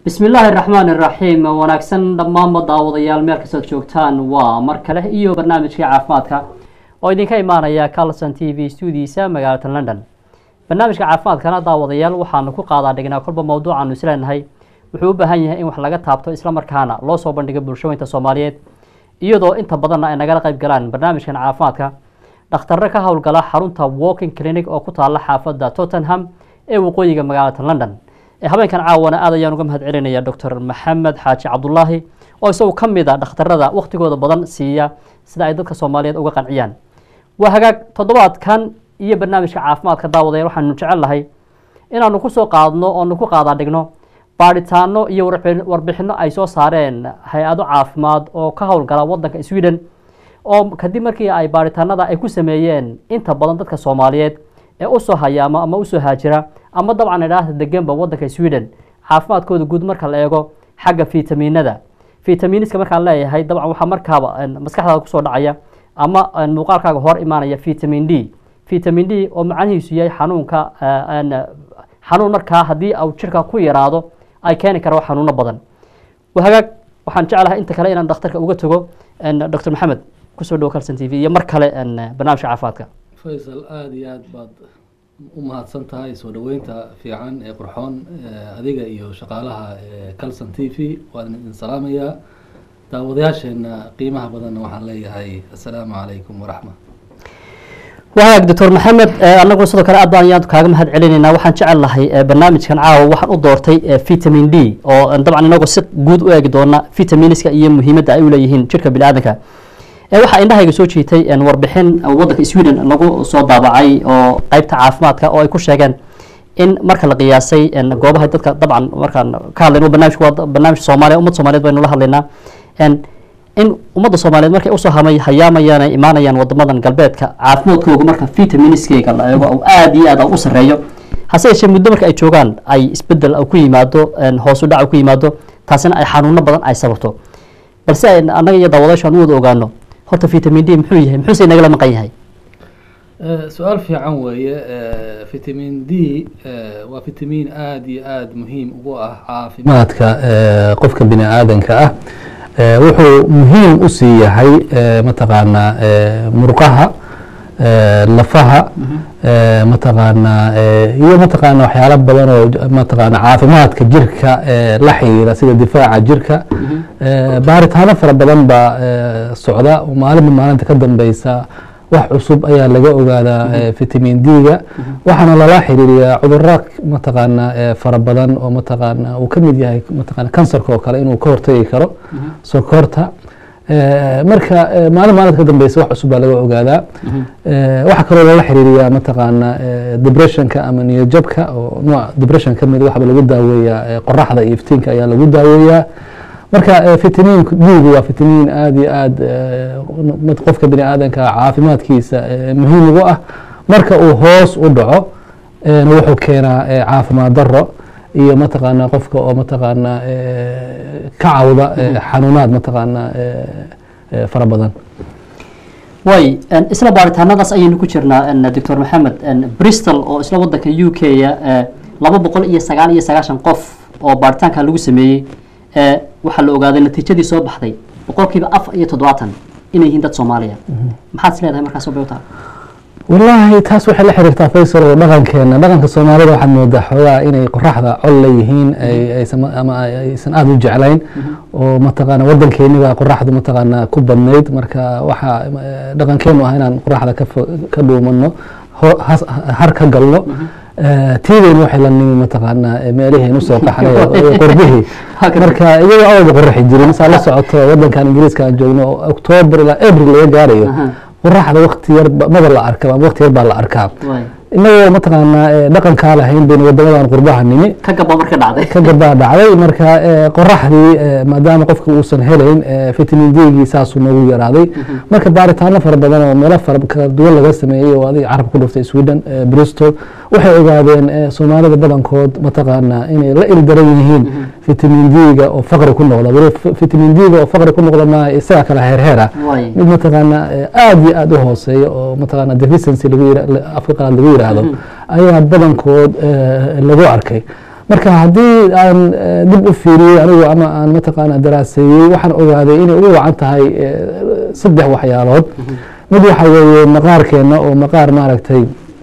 bismi illaahi raxmaan iraxiim wanaagsan dhammaanba daawadayaal meel kastood joogtaan waa mar kale iyo barnaamijkii caafimaadka oo idinka imaanaya carlson t v stuudiisa magaalada london barnaamijka caafimaadkana daawadayaal waxaanu ku qaadaa dhignaa kolba mawduucaanu isleenahay wuxuu u baahan yahay in wax laga taabto islamarkaana loo soo bandhigo bulshooyinka soomaaliyeed iyadoo inta badanna ay nagala qayb galaan barnaamijkan caafimaadka dhakhtarre ka howlgala xarunta walking clinic oo ku taala xaafadda tottenham ee waqooyiga magaalada london habeenkan caawana aad ayaan uga mahad celinaya docor maxamed xaaji cabdulaahi oo isagu ka mid a dhakhtarada waktigooda badan siiya sida ay dadka soomaaliyeed uga qanciyaan waa hagaag toddobaadkan iyo barnaamijka caafimaadka daawadayaal waxaanu jecel lahay inaanu kusoo qaadno oonu ku qaadaa dhigno baadhitaano iyo warbixino ay soo saareen hay-ado caafimaad oo ka howlgala wadanka sweden oo kadib markii ay baadhitaanada ay ku sameeyeen inta badan dadka soomaaliyeed ee usoo hayaama ama usoo haajira ama dabcan idhaahda deganba wadanka sweden caafimaadkooda guud marka la eego xagga fitaminada fitamiiniska markaan leeyahay dabcan waxaa markaaba maskaxdaada kusoo dhacaya ama muuqaalkaaga hor imaanaya vitamin d vitamin d oo macnihiisu yahay xanuunka xanuun markaa haddii au jirka ku yaraado ay keeni karo xanuuno badan hagaag waxaan jeclahay inta kale inaan dhakhtarka uga tago docor maxamed kusoo dhawo calson t v iyo mar kale barnaamijka caafimaadka faysal aada iyo aad baad u mahadsan tahay soo dhaweynta fiican ee qurxoon adiga iyo shaqaalaha calson t v waan idin salaamayaa daawadayaasheena qiimaha badanna waxaan leeyahay assalaamu calaykum waraxma wahagaag doctor maxamed anagu sidoo kale aad baan ayaan kaaga mahad celinaynaa waxaan jecel lahay barnaamijkan caawa waxaan u doortay vitamin d oo dabcan inagu si guud u eegi doona vitaminiska iyo muhiimadda ay u leeyihiin jirka bini aadanka waxaa indhahayga soo jiitay warbixin wadanka sweden lagu soo daabacay oo qeybta caafimaadka oo ay ku sheegeen in marka la qiyaasay goobaha dadka dabcan markaan ka hadlayno barnamijku waa barnaamij soomaaliya ummad soomaliyeed baynu la hadlaynaa in ummadda soomaaliyeed markay usoo hamay hayaamayaan ay imaanayaan wadamadan galbeedka caafimaadkooga marka vitaminiskeega la eego oo aada iyo aad u sareeyo hase yeeshee muddo marka ay joogaan ay isbedel ku yimaado hoos u dhac ku yimaado taasina ay xanuuno badan ay sababto balse annaga iyo daawadaashu aan u wada ogaano horta vitamin d muxuu yahay muxuuse nagala maqan yahay su-aal fiican weeye vitamin d waa vitamin aada iyo aada muhiim ugu ah caafimaadka qofka bini aadanka ah wuxuu muhiim u sii yahay mataqaanaa murqaha lafaha mataqaanaa iyo mataqaana waxyaalo badan oo mataqaana caafimaadka jirka la xiriira sida difaaca jirka baaritaano fara badan baa socda maalinba maalinta ka dambeysa wax cusub ayaa laga ogaadaa vitamin d-ga waxaana lala xiriiriyaa cuduro mataqaana fara badan oo mataqaana uu ka mid yahay mataqana kansarka oo kale inuu ka hortagi karo sokorta marka maalin maalinta ka dambeysa wax cusub baa laga ogaadaa waxaa kaloo lala xiriiriyaa mataqaana depressionka ama niyojabka oo nooc depression ka mid waxba lagu daaweeyaa qoraxda iyo iftiinka ayaa lagu daaweeyaa marka vitamin d-gu waa vitamin aada iyo aada qofka bini aadanka caafimaadkiisa muhiim ugu ah marka uu hoos u dhaco wuxuu keenaa caafimaad daro iyo mataqaana qofka oo mataqaana ka cawda xanuunaad mataqaana fara badan way isla baaritaanadaas ayaynu ku jirnaa doctor maxamed bristol oo isla wadanka u k laba boqol iyo sagaal iyo sagaashan qof oo baaritaanka lagu sameeyey waxaa la ogaaday natiijadii soo baxday boqolkiiba afar iyo toddobaatan inay yihiin dad soomaaliya maxaad is leedahay markaas bta wallaahi taas waxay la xiriirtaa faysal oo dhaqankeena dhaqanka soomaalida waxaad moodaa xoogaa inay qoraxda col leeyihiin ama aysan aada u jeclayn oo mataqaana wadankeeniba qoraxdu mataqaana ku badnayd marka waxaa dhaqankeenu ah inaan qoraxda ka dhuumano har ka galno tiideyna waxay la nimi mataqaanaa meeliheen usoo qaxnay qorbihii marka iyagoo awalba qoraxi jirin saa la socoto wadankan ingiriiska aan joogno octoobar ilaa abril laga gaarayo qoraxda wakti yar maba la arka ama wakti yar baa la arkaa inagoo mataqaanaa dhaqankaa lahayn bayna wadamadan qurbaha nimi ka gaba marka dhacday ka gabaa dhacday marka qoraxdii maadaama qofka uusan helayn vitamin d-gii saasuu noogu yaraaday marka baaritaano fara badan oo meelo fara kala duwan laga sameeyey oo adiga carab ku dhuftay sweden bristol waxay ogaadeen soomaalida badankood mataqaanaa inay la ildaran yihiin vitamin d-ga oo faqri ku noqda weli vitamin d-ga oo faqri ku noqda ma isaga kala heerheer ah mid mataqaanaa aada iyo aada u hooseeya oo mataqaanaa deficiency lagu afka qalaad lagu yiraahdo ayaa badankood lagu arkay marka haddii aan eh, dib u fiiriyey anigu ama aan mataqaana daraaseeyey waxaan ogaaday inay ugu wacan tahay eh, saddex waxyaalood mid waxa weeye maqaarkeena oo maqaar maaragtay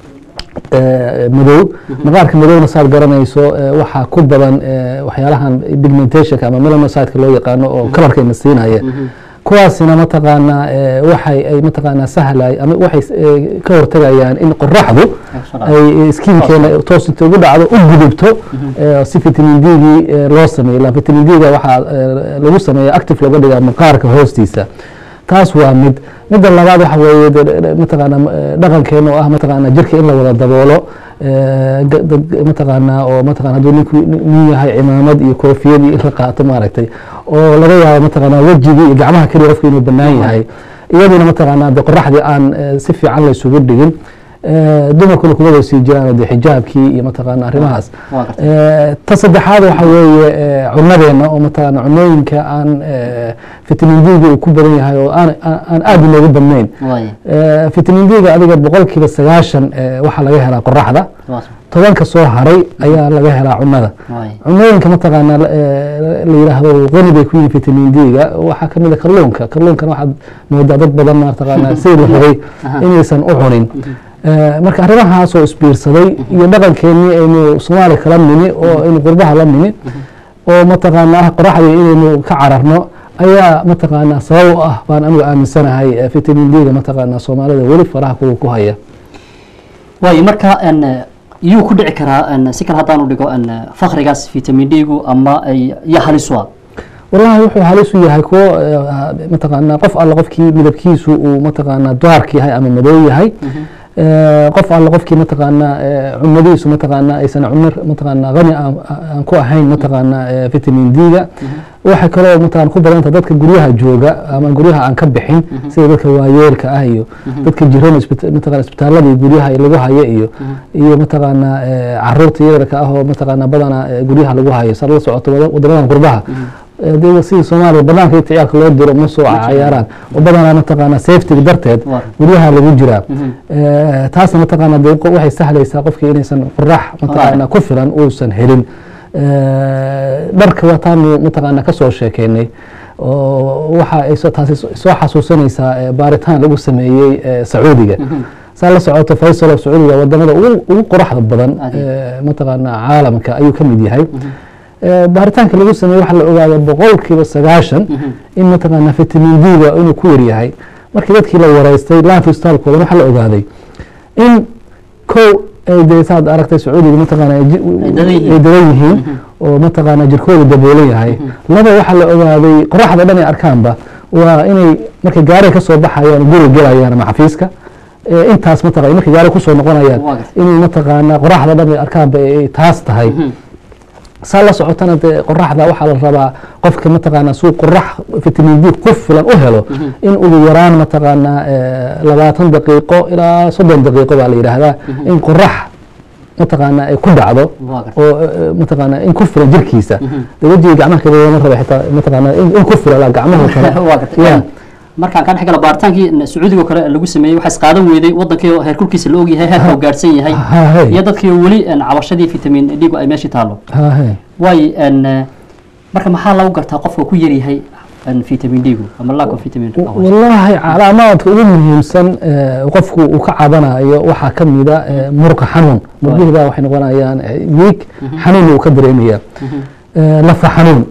eh, madow maqaarka madowna saad garanayso eh, waxaa ku badan eh, waxyaalahan pigmentationka ama melanocyteka loo yaqaano oo kalarkeena siinaya kuwaasina mataqaanaa eh, waxay ay mataqaanaa sahlay ama waxay eh, ka hortagayaan in qoraxdu ay skinkeena toos inta ugu dhacdo u gudubto eh, si vitamin d-gii eh, loo sameeyo ila vitamin d-ga waxaa eh, lagu sameeya active looga dhigaa maqaarka hoostiisa taas waa mid midda labaad waxa weeye de- de- mataqaana eh, dhaqankeena oo ah mataqaana jirka in la wada daboolo eh, ga- dad- mataqaana oo mataqana hadduu ninku nin yahay cimaamad iyo koofiyad iyo in la qaato maaragtay oo laga yaabo mataqaana wejigii iyo gacmaha keliya qofka inuu bannaan yahay iyaduna mataqaana de qoraxdii aan eh, si fiican la isugu dhigin Eh, dumarkuna kuma wada sii jiraan de xijaabkii iyo mataqaana arrimahaas waa gartay Eh, ta saddexaad waxa weeye eh, cunadeena oo mataqaana cunooyinka aan eh, vitamin d-ga uu ku badan yahay oo aan aan aan aad inoogu badnayn waaya Eh, vitamin d-ga adiga boqolkiiba sagaashan eh, waxaa laga helaa qoraxda waas tobanka soo haray ayaa laga helaa cunada waaya cunooyinka mataqaana eh, la yidhaahdo qani bay ku yihiin vitamin d-ga waxaa ka mid a kalluunka kalluunkana waxaad moodaa dad badan mataqaana sidii la rabay inaysan u cunin Eh, marka arrimahaasoo isbiirsaday iyo dhaqankeenii aynu soomaaliya kala nimi oo aynu qurbaha la nimi oo mataqaana ah qoraxdii inaynu ka cararno ayaa mataqaana sabab u ah baan anigu aaminsanahay eh, vitamin d-ga mataqaana soomaalida weli faraha kuwa ku haya waayo marka n yuu ku dhici karaa n si kale haddaanu dhigo n fakrigaas vitamin d-gu ama ay iyo halisua wallahi wuxuu halis u yahay kuwo eh, mataqaana qof alle qofkii midabkiisu uu mataqaana dark yahay ama madow yahay Eh, qof alle qofkii mataqaana eh, cunadiisu mataqaana aysan cuno mataqaana qani aan aan ku ahayn mataqaana eh, vitamin d-ga waxay kaloo mataqaana ku badanta dadka guryaha jooga ama guryaha aan ka bixin sida dadka waayeelka ah iyo dadka jiran isbita- mataqaana isbitaalada iyo guryaha lagu hayo iyo iyo mataqaana eh, caruurta yararka ah oo mataqaana badana eh, guryaha lagu hayo sa la socoto wada- wadamadan qurbaha Eh, dee sidii soomaaliya banaanka inta ciyaalka loo diro ma soo cayaaraan oo badanaa mataqaana safety darteed Waa. guryaha lagu jiraa Eh, taasna mataqaana dee qo- waxay sahlaysaa qofkii inaysan qorax mataqaana ku filan uusan helin Eh, dharka wataanu mataqaana kasoo sheekeynay oo waxa ay soo- taasi soo soo xasuusanaysaa eh, baaritaan lagu sameeyey eh, sacuudiga saa la socoto faysal oo sacuudiga wadamada ugu ugu qoraxda badan Adi. eh, mataqaana caalamka ayuu ka mid yahay Eh, baaritaanka lagu sameeyey waxaa la ogaaday boqolkiiba sagaashan in mataqaana vitamin d-ga inuu ku yaryahay markii dadkii la wareystay lifestylekoodan waxaa la ogaaday in kow ay dee saad aragtay sacuudiga mataqaana ay ji- Ay dadan yihiin. ay dadan yihiin oo mataqaana jirkoodu daboolan yahay laba waxaa la ogaaday qoraxda dhan ay arkaanba waa inay markay gaari ka soo baxayaan guri gelayaan ama xafiiska eh, intaas mataqana markay gaari kusoo noqonayaan Waa gartay. inay mataqaana qoraxda dhan ay arkaanba ay taas tahay saa la socotana dee qoraxda waxaa la rabaa qofka mataqaana suu qorax vitamin d ku filan u helo in ugu yaraan mataqaana eh, labaatan daqiiqo ilaa soddon daqiiqo baa la yidhaahdaa in qorax mataqaana ay ku dhacdo waa gartay oo eh, mataqaana in ku filan jirkiisa dee wejiga gacmaha kale lama raba xitaa mataqaana in in ku filan gacmaha kale waa gartay Yeah. markaan ka dhex gala baaritaankii sacuudiga oo kale lagu sameeyey waxaa isqaadan weyday wadankii oo heerkulkiisa la ogyahay heerka uu gaadhsan yahay Ha, hey. iyo dadkii weli n cabashadii vitamin d-gu ay meeshii taalo Ha, hey. waayo n marka maxaa lagu gartaa qofka ku yaryahay n vitamin d-gu ama lack of vitamin wallaahi calaamaadka ugu muhiimsan eh, qofku uu ka cabanayo waxaa ka mida eh, muruqa xanuun murgihibaa waxay noqonayaan eh, wiig xanuun uu ka dareemaya Eh, lafa xanuun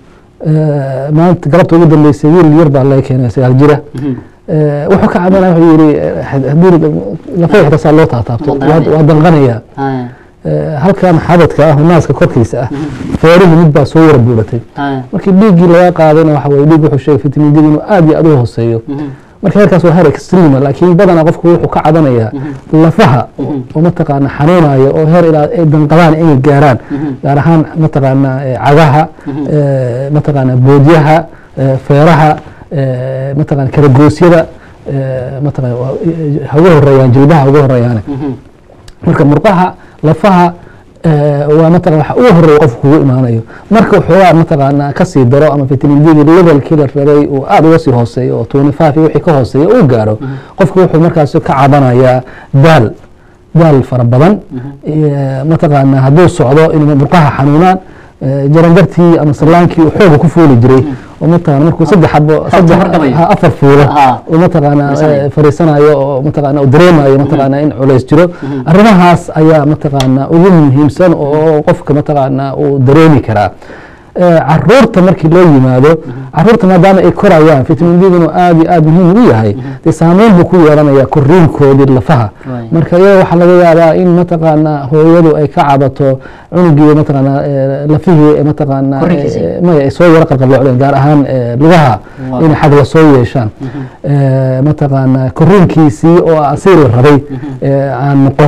Eh, maanta galabta ugu dambeysay wiil yar baa laga keenay sagaal jira Eh, wuxuu ka cabanaya wuxuu yidhi eh, haddii lafa xitaa saa loo taataabto Waa waa danqanaya. waa danqanaya haya Eh, halkan xabadka ah oo naaska korkiisa ah feerihii mid baa soo yara buuratay haya markii dhiiggii laga qaadayna waxa weye dhiig wuxuu sheegay vitamin d inuu aad iyo aad u hooseeyo marka heerkaas waa heer extrema laakiin badanaa qofku wuxuu ka cadanayaa lafaha oo mataqaana xanuunaya oo heer ilaa ay danqadaan inay gaaraan gaar ahaan mataqaana eh, cagaha eh, mataqaana boodyaha eh, feeraha eh, mataqaana karagoosyada eh, mataqaana waa- eh, ha ugu horeeyaan jilbaha ha ugu horeeyaane marka murqaha lafaha eh, waa mataqana waxa ugu horeeya qofku kugu imaanayo marka waxoogaa mataqaana kasii daro ama vitamin d levelkii la rabay uu aad uga sii hooseeyo oo twenty five iyo wixii ka hooseeya uu gaaro qofku wuxuu markaas ka cabanayaa daal daal fara badan mataqaana hadduu socdo in murqaha xanuunaan jarangartii ama salaankii uu xooga ku fuuli jiray oo mataqana markuu saddex xabo saddex afar fuulo oo mataqaana fariisanayo oo mataqaana uu dareemayo mataqaana in culays jiro arrimahaas ayaa mataqaana ugu muhiimsan oo qofka mataqaana uu dareemi karaa caruurta markii loo yimaado caruurta maadaama ay korayaan vitamin d-guna aad iyo aad muhiim ugu yahay dee saameyn buu ku yeelanaya koriinkoodii lafaha marka iyada waxaa laga yaabaa in mataqaana hooyadu ay ka cabato cunugii mataqaana lafihii mataqaana maya ay soo yaro qalqaloocdeen gaar ahaan lugaha inay xagla soo yeeshaan mataqaana koriinkiisii oo asii la rabay aan noqon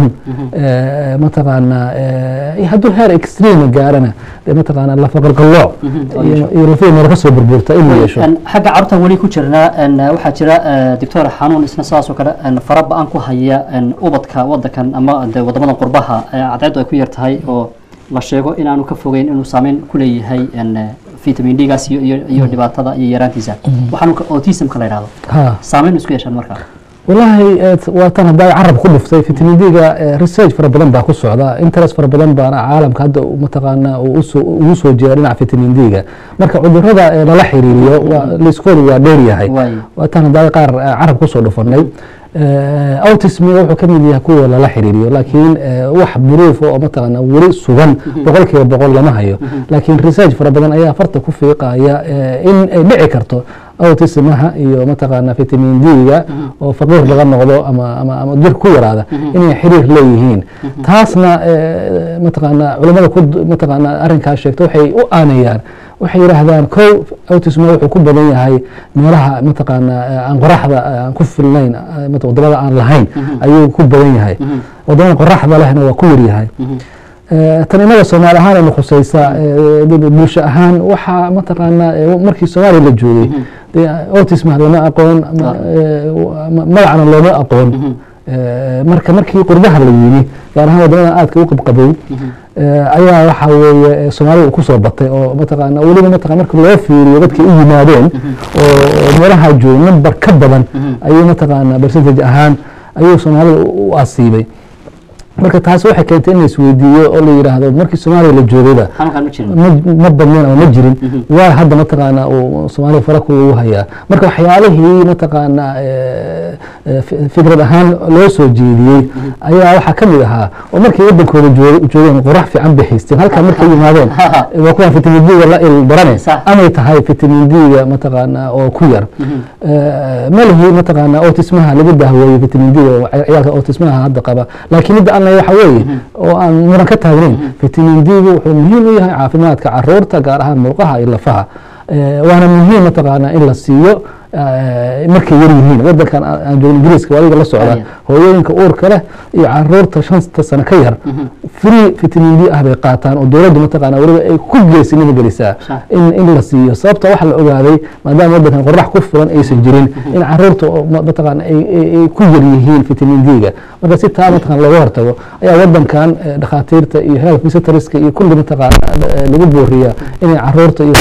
mataqaana hadduu heer extreme gaarana dee mataqaana lafa qalqalooc iyo lafihii meel kasoo burburta inuu yeesho xagga carruurtan weli ku jirnaa waxaa jira doctor xanuun isna saas oo kale fara ba-an ku haya ubadka wadankan ama de wadamadan qurbaha cadceedu ay ku yar tahay oo la sheego inaanu ka fogeyn inuu saameyn ku leeyahay vitamin d gaas iyo dhibaatada iyo yaraantiisa waxaan autismka la yidhahdo saameyn isku yeeshaan markaa wallaahi waa tan haddaa carab ku dhuftay vitamin d-ga research fara badan baa ku socda interest fara badan baana caalamka hadda mataqaana ugu soo jeeda dhinaca vitamin d-ga marka cudurada lala xiriiriyo liskoodu waa dheer yahay waa tan haddaa qaar carab kusoo dhufanay autismiga wuxuu ka mid yahay kuwa lala xiriiriyo laakiin wax buruuf oo mataqaana weli sugan boqol kiiba boqol lama hayo laakiin research fara badan ayaa farta ku fiiqaya in ay dhici karto autismaha iyo mataqaana vitamin d-ga oo faqiir laga noqdo ama ama ama jirka ku yaraada inay xiriir leeyihiin taasna mataqaana culamada ku mataqaana arrinkaas sheegta waxay u aanayaan waxay yidhaahdaan kow autisma wuxuu ku badan yahay meelaha mataqaana aan qoraxda aan ku filnayn wadamada aan lahayn ayuu ku badan yahay wadamada qoraxda lehna waa ku yaryahay tan inaga soomaali ahaan aynu khusaysa bulsho ahaan waxaa mataqaana markii soomaaliya la joogay autisma lama aqoon magacna looma aqoon marka markii qurbaha la yimi gaar ahaan wadamadan aadka u qabqabow ayaa waxa weeye soomaalida kusoo batay oo mataqaana weliba mataqana marka loo fiiriyo dadkay u yimaadeen oo meelaha joogay number ka badan ayuu mataqaana percentage ahaan ayuu soomaalida u asiibay marka taas waxay keentay in la isweydiiyo oo la yidhaahdo markii soomaaliya la joogayba ma badneen ama ma jirin waa hadda mataqaana uu soomaaliya fara ku ugu hayaa marka waxyaalihii mataqaana fikrad ahaan loo soo jeediyey ayaa waxaa ka mid ahaa oo markay wadankooda joogeen qorax fiican bay haysteen halkaa markay yimaadeen waa kuwaan vitamin d-ga la il barane amay tahay vitamin d-ga mataqaana oo ku yar malihii mataqaana autismaha lagu dahweeyey vitamin d-ga ciyaalka autismaha hadda qaba laakiin midda aan waxa weeye oo aan muran ka taagnayn vitamin d-gu wuxuu muhiim u yahay caafimaadka caruurta gaar ahaan murqaha iyo lafaha waana muhiim mataqaana in la siiyo markay yar yihiin wadankan aan joogin ingiriiska waa adiga la socda hooyooyinka uurka leh iyo caruurta shanta sano ka yar free vitamin d ah bay qaataan oo dowladdu mataqaana weliba ay ku geesinima gelisaa in in la siiyo sababta waxa la ogaaday maadaama wadankan qorax ku filan aysan jirin in caruurta mataqaana ay ku yar yihiin vitamin d-ga marka si taa mataqana looga hortago ayaa wadankan dhakhaatiirta iyo health visitoreska iyo kulli mataqaana lagu booriyaa inay caruurta iyo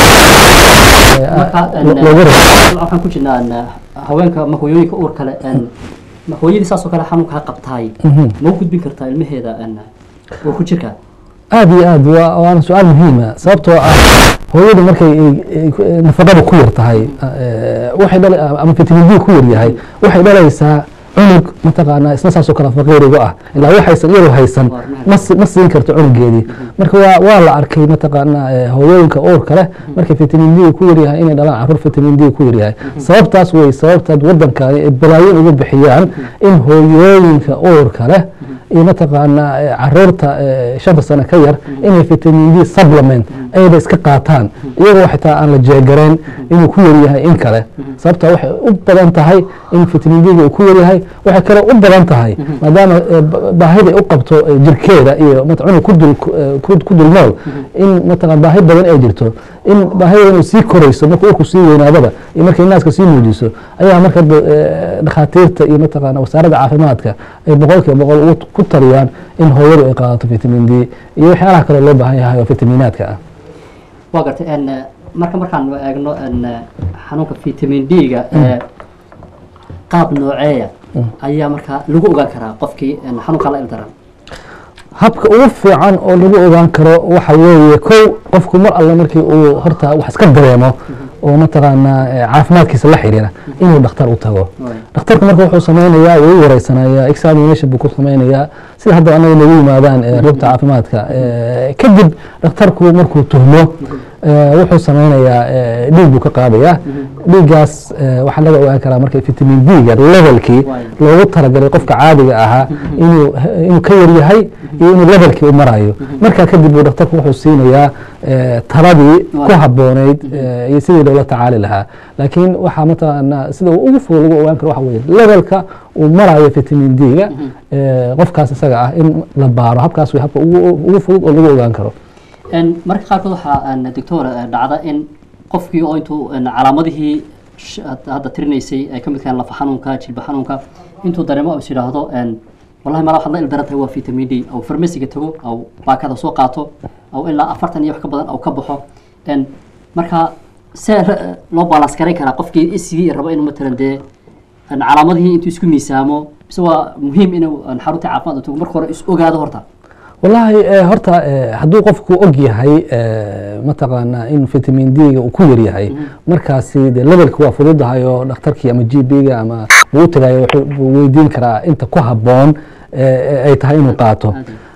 waxaan ku jirnaa haweenka ma hooyooyinka uur kale ma hooyadii saasoo kale xanuunka ha qabtaay ma u gudbin kartaa ilmaheeda uur ku jirka aad iyo aad waana su-aal muhiima sababtoo ah hooyadu markay nafaqada ku yar tahay waxay dhala ama vitamin d ku yar yahay waxay dhalaysaa cunug mataqaana isna saasoo kale faqiiriga ah ilaa waxaysan iyadu haysan ma siin karto cunugeedii marka waa waa la arkay mataqaana hooyooyinka uurka leh markay vitamin d ku yaryahay inay dhalaan caruur vitamin d ku yaryahay sababtaas wey sababtaad wadankani ay balaayin uga bixiyaan in hooyooyinka uurka leh iyo mataqaana caruurta shanta sano ka yar inay vitamin d supplement ayba iska qaataan iyagoo xitaa aan la jeegareen inuu ku yaryahay in kale sababta waxay u badan tahay in vitamin d uu ku yaryahay waxay kale u badan tahay maadaama baahida u qabto jirkeeda iyo cunug kudul ku dul nool in mataqan baahi badan ay jirto in baahida inuu sii korayso marka urku sii weynaadaba iyo markay naaska sii muujiso ayaa marka dhakhaatiirta iyo mataqaana wasaaradda caafimaadka ay boqol kiiba boqol ku taliyaan in hooyadu ay qaadato vitamin d iyo waxyaalaha kale loo baahan yahay oo vitaminaadka ah waa gartay marka markaan eegno xanuunka vitamin d-ga qaab nooceeya ayaa markaa lagu ogaan karaa qofkii xanuunka la ildaran habka ugu fiican oo lagu ogaan karo waxa weeye kow qofku mar alle markii uu horta wax iska dareemo oo mataqaanaa eh, caafimaadkiisa la xiriira inuu dhakhtar u tago dhakhtarku marka wuxuu sameynayaa wuu wareysanayaa examination buu ku sameynayaa sida hadda anaga nagu yimaadaan eh, rugta caafimaadka Eh, kadib dhakhtarku markuu tuhmo eh, wuxuu sameynayaa eh, dhiig buu ka qaadayaa dhiiggaas eh, waxaa laga ogaan karaa marka vitamin d-ga levelkii loogu talagalay qofka caadiga ahaa inuu inuu ka yar yahay iyo inuu levelkii u marayo markaa kadib buu dhakhtarku wuxuu siinayaa eh, taladii ku habboonayd eh, iyo sidii loola tacaali lahaa laakiin waxaa mataqaanaa sida uu ugu fudud lagu ogaan karo waxa weeye levelka uu marayo vitamin d-ga eh, qofkaas isaga ah in la baaro habkaas way habka ugu ugu fudud oo lagu ogaan karo En marka qaarkood waxaa en, doctor eh, dhacda in qofkii oo intuu en, calaamadihii sh- had- hadda tirinaysay ay ka mid tahay lafa xanuunka jilba xanuunka intuu dareemo is yidhaahdo en, wallahi mala waxaad la ildaran tahay waa vitamin d au farmasiga tago au baakada soo qaato au ilaa afartan iyo wax ka badan au ka baxo en, marka see ra- loo balans garan karaa qofkii isigii rabo inuu matalan dee en, calaamadihii intuu isku miisaamo mise waa muhiim inuu en, xarunta caafimaad u tago marka hore is ogaado horta wallaahi eh, horta eh, hadduu qofku og yahay eh, mataqaanaa in vitamin d-ga uu ku yar yahay markaasi de levelka waa fududahay oo dhakhtarkii ama g b-ga ama uu u tagayo wuxuu buu weydiin karaa inta ku habboon eh, ay tahay inuu qaato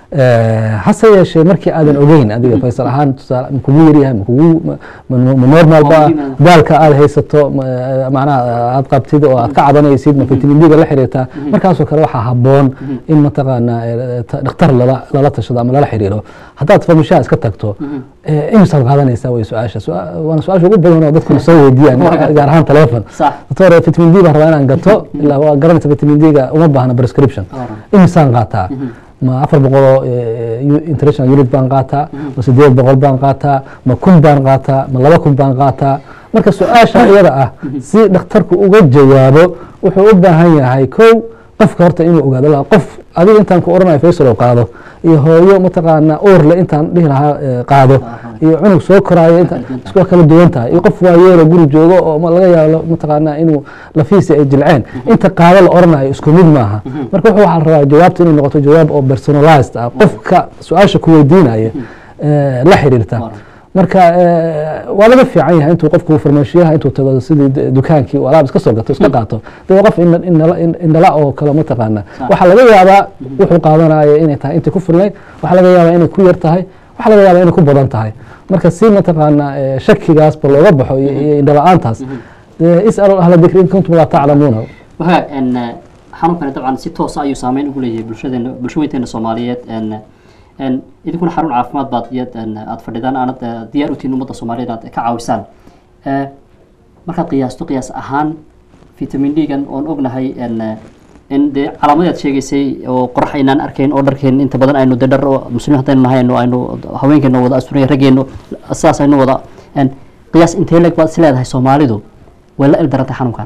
Eh, hase yeeshee markii aadan ogeyn adiga faysal ahaan tusaale ma kugu yaryahay ma kugu ma- ma ma normal ba Waa daalka aad haysato ma- eh, macnaha aad qabtid oo aad ka cadanaysid ma vitamin d-ga la xiriirtaa markaasoo kale waxaa habboon in mataqaanaa eh, ta- dhakhtar lala lala tashado ama lala xiriiro haddaad farmashaha iska tagto eh, imisaad qaadanaysaa way su-aasha Su-aa- waana su-aasha ugu badan oo dadku soo weydiiyaan gaar ahaan telefon sax doctor vitamin d baan rabaa inaan gato ilaa waa garanaysa vitamin d-ga uma baahna prescription imisaan qaataa ma afar boqoloo eh, u- international unit baan qaataa ma sideed boqol baan qaataa ma kun baan qaataa ma laba kun baan qaataa marka su-aasha iyada ah si dhakhtarku uga jawaabo wuxuu u baahan yahay kow qofka horta inuu ogaado la qof adiga intaan ku oranayo faysal oo qaado iyo hooyo mataqaanaa uurle intaan dhihi lahaa eh, qaado iyo cunug soo koraayo inta isku kala duwan tahay iyo qof waayeelo guri joogo oo ma laga yaabo mataqaanaa inuu lafiisi ay jilceen inta qaado la oranayo isku mid maaha marka wuxuu waxaa la rabaa jawaabta inay noqoto jawaab oo personalized ah qofka su-aasha ku weydiinaya eh, la xiriirta marka eh, waa laga fiican yahay intuu qofku farmashiyaha intuu tago sidii d- dukaankii uu alaab iska soo gato iska qaato de waa qof ina- inala- in- indhala oo kale mataqaana waxaa laga yaabaa wuxuu qaadanaya inay tahay intay ku filnayd waxaa laga yaabaa inay ku yar tahay waxaa laga yaabaa inay ku badan tahay marka si mataqaana eh, shakigaasba looga baxo iyo iyo indhala-aantaas dee is'alu ahla dikri in kuntum laa taclamuuna waxa en xanuunkani dabcan si toosa ayuu saameyn ugu leeyahay bulshadeena bulshaweynteena soomaaliyeed en en idinkuna xarun caafimaad baad iyad en aad fadhidaan aanad eh, diyaar u tihiin ummadda soomaaliyeed aad ka caawisaan Eh, markaad qiyaasto qiyaas ahaan vitamin d-gan oon ognahay en in dee calaamadaad sheegaysay oo qorax aynaan arkayn oo dharkeen inta badan aynu de dhar oo muslimiin haddaynu nahay aynu aynu haweenkeena wada asturaya raggeenu sidaas aynu wada en qiyaas intee leeg baad is leedahay soomaalidu way la ildarantay xanuunkan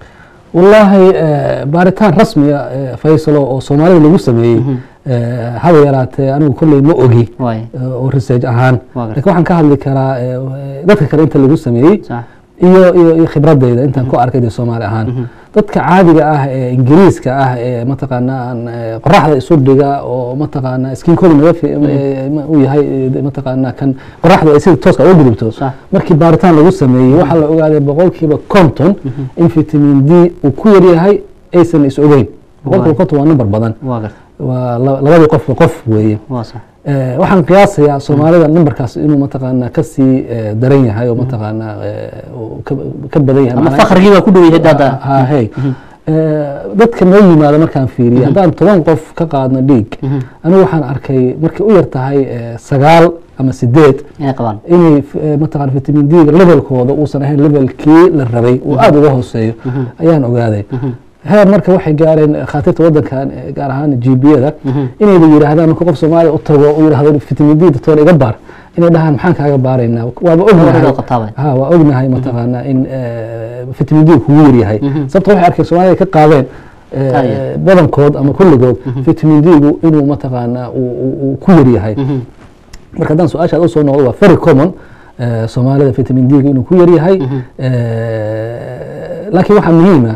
wallaahi eh, baaritaan rasmiya eh, faysalo oo soomaalida lagu sameeyey eh, haba yaraatee anigu kolley ma ogi waay eh, oo research ahaan Waa gartay. lakin waxaan ka hadli karaa eh, dadka kale inta lagu sameeyey sax iyo iyo iyo khibradeyda intaan ku arkay dee soomaali ahaan dadka caadiga ah ee ingiriiska ah ee mataqaana aan eh, qoraxda isu dhiga oo mataqaana skinkooda naga fi- eh, ma- uu yahay eh, mataqaana kan qoraxda ay sida tooska uga gudubto Sax. markii baaritaan lagu sameeyey waxaa la ogaaday boqolkiiba konton in vitamin d uu ku yar yahay aysan is ogeyn boqolkiiba konton waa number badan waa gartay waa la- labadii qofba qof weeye waa sax Eh, waxaan qiyaasayaa soomaalida numberkaas inuu mataqaana kasii eh, daran yahay oo mataqaana eh, uu ka ka badan yahay ama Macnaha- fakrigii baa ku dhow yahay hadda ha hey Eh, dadka noo yimaada markaan fiiriye haddaan toban qof ka qaadno dhiig anigu waxaan arkay markay u yar tahay eh, sagaal ama sideed inay qabaan inay f- eh, mataqaana vitamin d levelkooda uusan ahayn levelkii la rabay uu aada uga hooseeyo ayaan ogaaday heer marka waxay gaareen khaatiirta wadankan eh, gaar ahaan gbiyada inayba yidhaahdaan marka qof soomaaliya u tago uu yidhahdo vitamin d doctor iga baar inay dhahaan maxaan kaaga baaraynaa waaba ognahay Waad qabtaaba. ha waa ognahay mataqaana in eh, vitamin d kugu yar yahay sababta waxay arkeen soomaalida ka qaadeen eh, Tayo. badankood ama kulligood vitamin d-gu inuu mataqaana uu- uu uu ku yar yahay marka haddaan su-aashaad usoo noqdo waa very common eh, soomaalida vitamin d-gu inuu ku yar yahay Eh, laakiin waxaa muhiima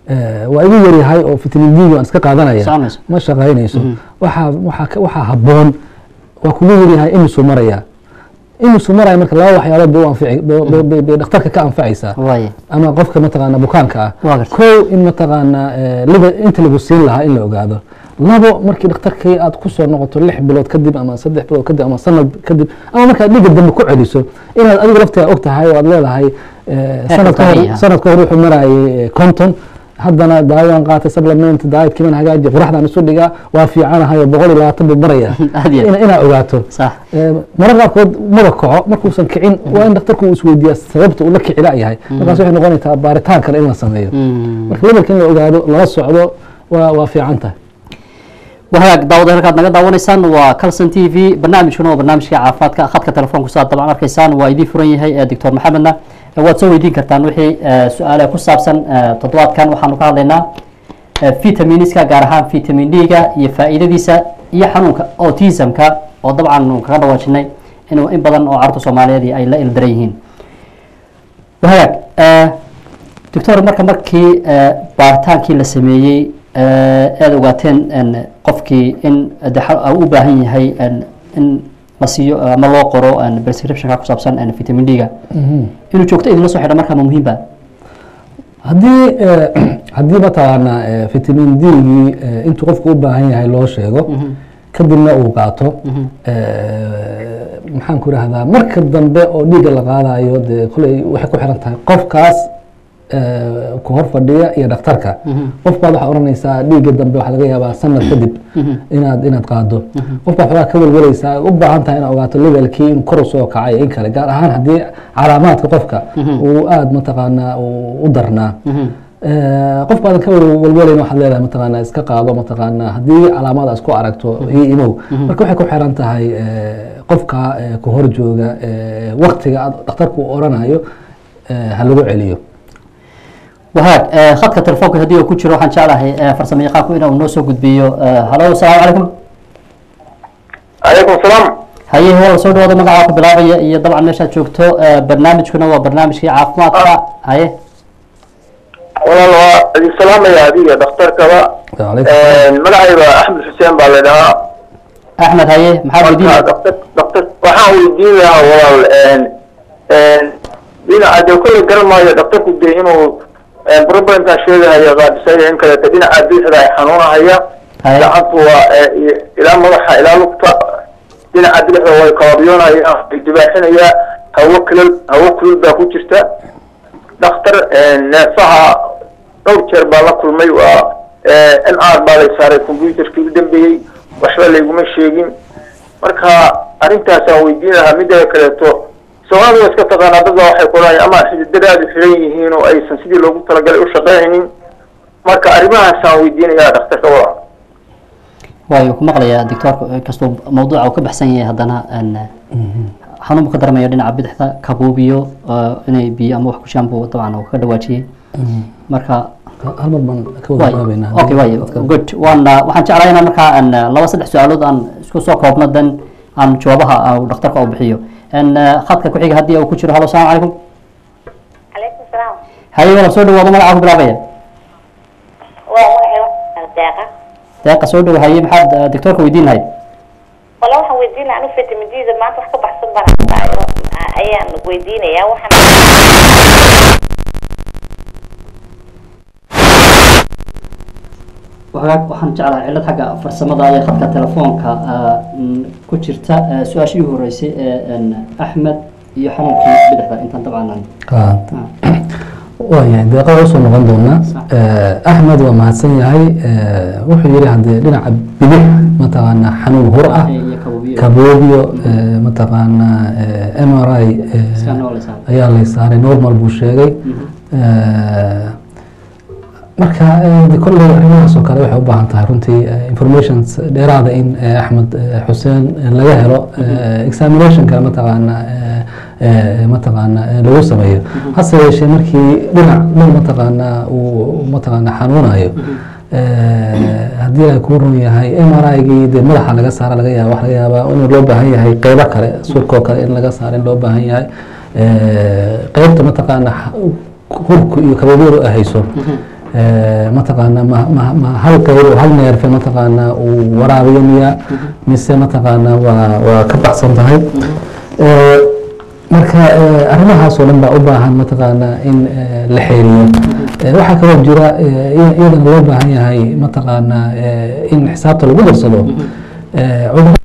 eh, waa igu yaryahay oo vitamin d waan iska qaadanaya Soconayso. ma shaqaynayso waxaa waxaa ka- waxaa habboon waa kugu yaryahay imisuu maraya imisuu maraya marka laba waxyaalood bay u anfici bay- bay- bay- bay dhakhtarka ka anfacaysaa waaye ama qofka mataqaana bukaanka ah Waa gartay. kow in mataqaana eh, liver inta lagu siin lahaa in la ogaado labo markii dhakhtarkii aad ku soo noqoto lix bilood kadib ama saddex bilood kadib ama sanad kadib ama markaad dhiga dambe ku celiso inaad adigu lafteeda og tahay oo aad leedahay eh, sanad ka hor tabiici ah. sanad ka hor wuxuu marayay konton haddana daawaan qaatay supplement dietkiiban hagaaji quraxdaan isu dhigaa waa fiicanahay oo boqol iyo labaatan buu maraya Aad iyo aad. Ina- inaad ogaato sax mararka qaarkood maba kaco markuusan kicin waa in dhakhtarku uu isweydiiyaa sababta uu la kici la'yahay markaas waxay noqonaysaa baaritaan kale in la sameeyo Mm. marka levelka in la ogaado lala socdo waa waa fiican tahay wahagaag daawada halkaad naga daawanaysaan waa calson t v barnaamijkuna waa barnaamijka caafimaadka khadka telefoonku saad dabcan arkaysaan waa idiin furan yahay ee doctor maxamedna Eh, waad soo weydiin kartaan wixii eh, su-aale ku saabsan eh, toddobaadkan waxaanu ka hadlaynaa eh, vitaminiska gaar ahaan vitamin d-ga iyo faa'iidadiisa iyo xanuunka autismka oo dabcan nu kaga dhawaajinay inuu in badan oo carruurta soomaaliyeed ay la ildaran yihiin wahagaag eh, doctor marka markii eh, baaritaankii la sameeyey eh, aad ogaateen en, qofkii in de xa- uu u baahan yahay en, in la siiyo ama loo qoro en, prescriptionka ku saabsan en, vitamin d-ga inuu joogto idinla soo xidha markaa ma muhiim ba haddii eh, haddii mataqaana eh, vitamin d-gii eh, intuu qofku u baahan yahay loo sheego kadibna uu qaato eh, maxaan ku rahdaa marka dambe oo dhiigga la qaadayo dee koley waxay ku xiran tahay qofkaas eh, ku hor fadhiya iyo dhakhtarka qof baad waxaa oranaysaa dhiigga dambe waxaa laga yaabaa sanad kadib inaad inaad qaado qof baa xogaa ka welwelaysaa u baahan tahay inaad ogaato levelkii in kor u soo kacay in kale gaar ahaan haddii calaamaadka qofka uu aada mataqaanaa uu u darnaa Eh, qof baadan ka welwelayn waxaad leedahay mataqaanaa iska qaado mataqaanaa haddii calaamad aad isku aragto io imow marka waxay ku xiran tahay eh, qofka eh, ku hor jooga eh, waktiga aad dhakhtarku uu oranayo eh, ha lagu celiyo wahaag eh, khadka telefoonka haddii uu ku jiro waxaan jeclahay eh, farsamo yaqaanku inuu noo soo gudbiyo eh, halo asalaamu calaykum calaykum salaam haye hel soo dhawaada magacaa ku bilaabaya iyo dabcan meeshaad joogto eh, barnaamijkuna waa barnaamijkii caafimaadka haye walaal waa idin salaamaya adiga dhakhtarkaba magacayga axmed xuseen baa la dhahaa axmed haye maxaad marka weydiinaya dhakhtar dhakhtar waxaan weydiin lahaa walaal dhinaca dee kolley garan maayo dhakhtarku dee inuu problemkan sheegahaya qaadisaya in kaleeto dhinaca bidixda ay xanuunahaya Haye. gacantu waa eh, iyo- ilaa madaxa ilaa lugta dhinaca bidixda way kabaabyoonayaan way dibaaxinayaa hawo kulul hawo kulul baa ku jirta dhakhtar neefaha dhowr jeer baa la kulmay waa n r baa lay saaray computerkii u dambeeyey waxba layguma sheegin marka arrintaasaan weydiin lahaa mideeda kaleeto soomaalida waa iska taqaanaa dad baa waxay qoraayan ama xididadaadu xiran yihiin oo aysan sidii loogu talagalay u shaqeynaynin marka arrimahaasaan weydiinayaa dhakhtarka waa waayo ku maqlayaa doctoorku inkastoo mawduuca uu ka baxsan yahay haddana en, xanuun buu ka darmaya dhinaca bidixda kabuubiyo eh, inay biyo ama wax ku shaan buu dabcan uu ka dhawaajiyey marka hal mar baan ka wada waay jawaabeynaa okay waay good waan uh, waxaan jeclahay inaan markaa aan uh, laba saddex su-aalood aan isku soo koobno dan aan jawaabaha uh, dhakhtarka u bixiyo en uh, khadka ku xiga haddii uu ku jiro halo asalaamu calaykum calaykum salaam haye wala soo dhawaado magacaa ku bilaabaya waa magacay deeqa deeqa soo dhow haye maxaad uh, doctoorka weydiin lahayd wala waxaan weydiinaya anu vitamin d da maanta wax ka baxsan baan haystaayo ayaan weydiinayaa waxaan wagaag waxaan jeclahay cillad xagga farsamada iyo khadka telefoonka uh, mm, ku jirta uh, su-aashii u horeysay ee en, axmed iyo xanuunkii bidixda intaan dabcan aan Ah, ah, waayahay deeqa usoo noqon doonaa Sax. Eh, axmed waa mahadsan yahay Eh, wuxuu yihi haddee dhinaca bidix mataqaana xanuun hur ah iyo kabuubiyo kaboobio eh, mataqaana m r i iska nooleysa ayaa lay saaray normal buu sheegay Eh, marka eh, de kolley arrimahaas oo kale waxay u baahan tahay runtii eh, informations dheeraada in eh, axmed eh, xuseen eh, laga helo eh, examination kale mataqaana eh, eh, mataqaana eh, lagu sameeyo hase yeeshee markii dhinac dhan mataqaana uu mataqaana xanuunayo eh, haddii ay kuu run yahay m r i-gii dee madaxa laga saara laga yaaba waxa laga yaabaa in loo baahan yahay qeybo kale surkoo kale in laga saara in loo baahan yahay Eh, qeybta mataqaana xa- hurku iyo kababyadu ay hayso Eh, mataqaana ma ma ma hal qayb oo hal neerfe mataqaana uu waraabiyo miya mise mataqaana waa waa ka baxsan tahay Eh, marka eh, arrimahaas oo dhan baa u baahan mataqaana in eh, la xeeriyo Eh, waxaa kaloo jira eh, iya- iyadana loo baahan yahay mataqaana eh, in xisaabta lagu darsado Eh, cudur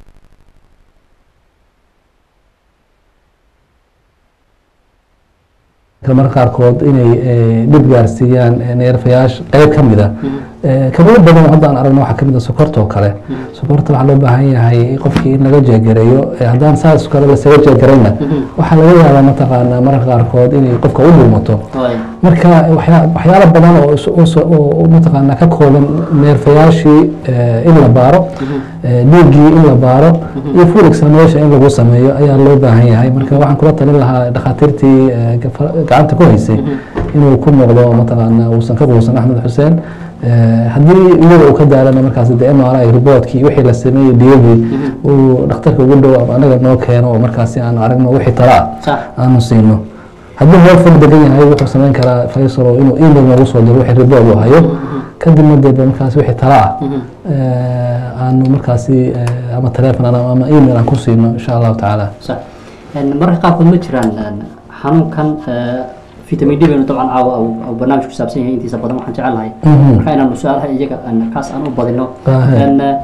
marka qaarkood inay eh, dhib gaarsiiyaan eh, neerfayaasha qayb ka mid a Eh, kabood badan oo hadda aan aragno waxaa kamid a sokorta oo kale sokorta waxaa loo baahan yahay qofkii in laga jeegareeyo Eh, haddaan saas kale lasaga jeegarayna waxaa laga yaabaa mataqaana mararka qaarkood inay qofka u dhuumato waay marka waxyaa- waxyaalo badan oo is- oo so- oo- oo mataqaana ka kooban neerfayaashii eh, in la baaro eh, dhiiggii in la baaro iyo full examination in lagu sameeyo ayaa loo baahan yahay marka waxaan kula talin lahaa dhakhaatiirtii eh, gafa- gacanta ku haysay inuu ku noqdo mataqaana uusan ka quusan axmed xuseen Eh, haddii iyada uu ka daalana markaas de mri reportkii wixii la sameeyey dhiyagii uu dhakhtarka ugu dhow ama anaga noo keeno oo markaasi aanu aragno wixii tala ah sax aanu siino haddii meel fog degan yahay wuxuu samayn karaa faysalo inuu email noogu soo diro wixii report uu hayo kadibna dee markaasi wixii tala ah eh, aanu markaasi eh, ama telephone ama ama email aan ku siino insha allahu tacaala sax En mararka qaarkood ma jiraan en, xanuunkan eh, vitamin d baynu dabcan caawa uu- uu barnaamij ku saabsan yahay intiisa badan waxaan jecelnahay Mhm. marka inaanu su-aalaha iyaga en, kaas aan u badino Ahe. En, eh,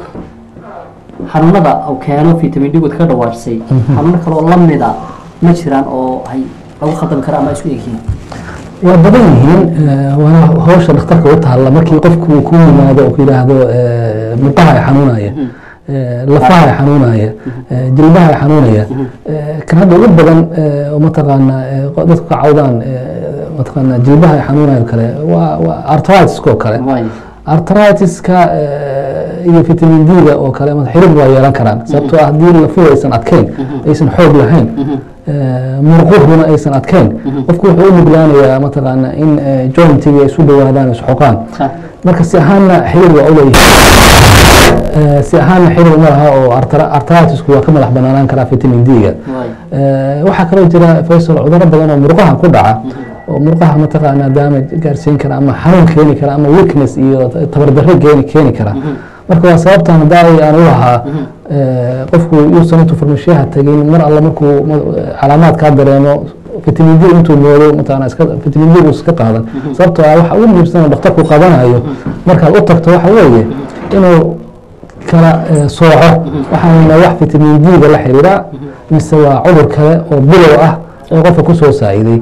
xanuunada uu keeno vitamin d ka dhawaajisay xanuuno kale oo lamida ma jiraan oo ay lagu khaldami kara ama isku egyihiin waa badan yihiin eh, waana hawsha dhakhtarka u taalla markii qofku uu ku yimaado oo ku yidhaahdo eh, murqaha ay xanuunaya eh, lafaha ay xanuunaya eh, jilbaha ay xanuunaya eh, kan hadda ugu badan eh, oo mataqaana eh, qo- dadku ka cawdaan eh, mataqaana jilbaha ay xanuunaya oo kale waa waa arthritis oo kale waay arthritis-ka eh, iyo vitamin d-ga oo kale ama xiriir waa yeelan karaan sababtoo ah haddii lafuhu aysan adkeyn aysan xoog lahayn eh, murquhuna aysan adkeyn qofku wuxuu u nuglaanayaa mataqaana in eh, jointiga ay isu dhawaadaan isxoqaan sax marka si ahaanna xiriir waa u leeyahay Eh, si ahaanna xiriir uma laha oo arthra- arthritis-ku waa ka madax banaanaan karaa vitamin d-ga waay Eh, waxaa kaloo jira faysal cudurro badan oo murqaha ku dhaca oo murqaha mataqaanaa damage gaarsiin kara ama xanuun keeni kara ama weakness iyo tabardarre keeni keeni kara marka waa sababtan haddaa aan u lahaa eh, qofku yuusan intuu farmashiyaha tegin mar alle markuu ma- calaamaad kaa dareemo vitamin d intuu moodo mataqaanaa iska vitamin d uusan iska qaadan sababtoo ah waxa ugu muhiimsan oo dhakhtarku qabanayo markaad u tagto waxa weeye inuu kala eh, sooco waxaana wax vitamin d-ga la xiriira mise waa cudur kale oo bilow ah oo qofka kusoo saa'iday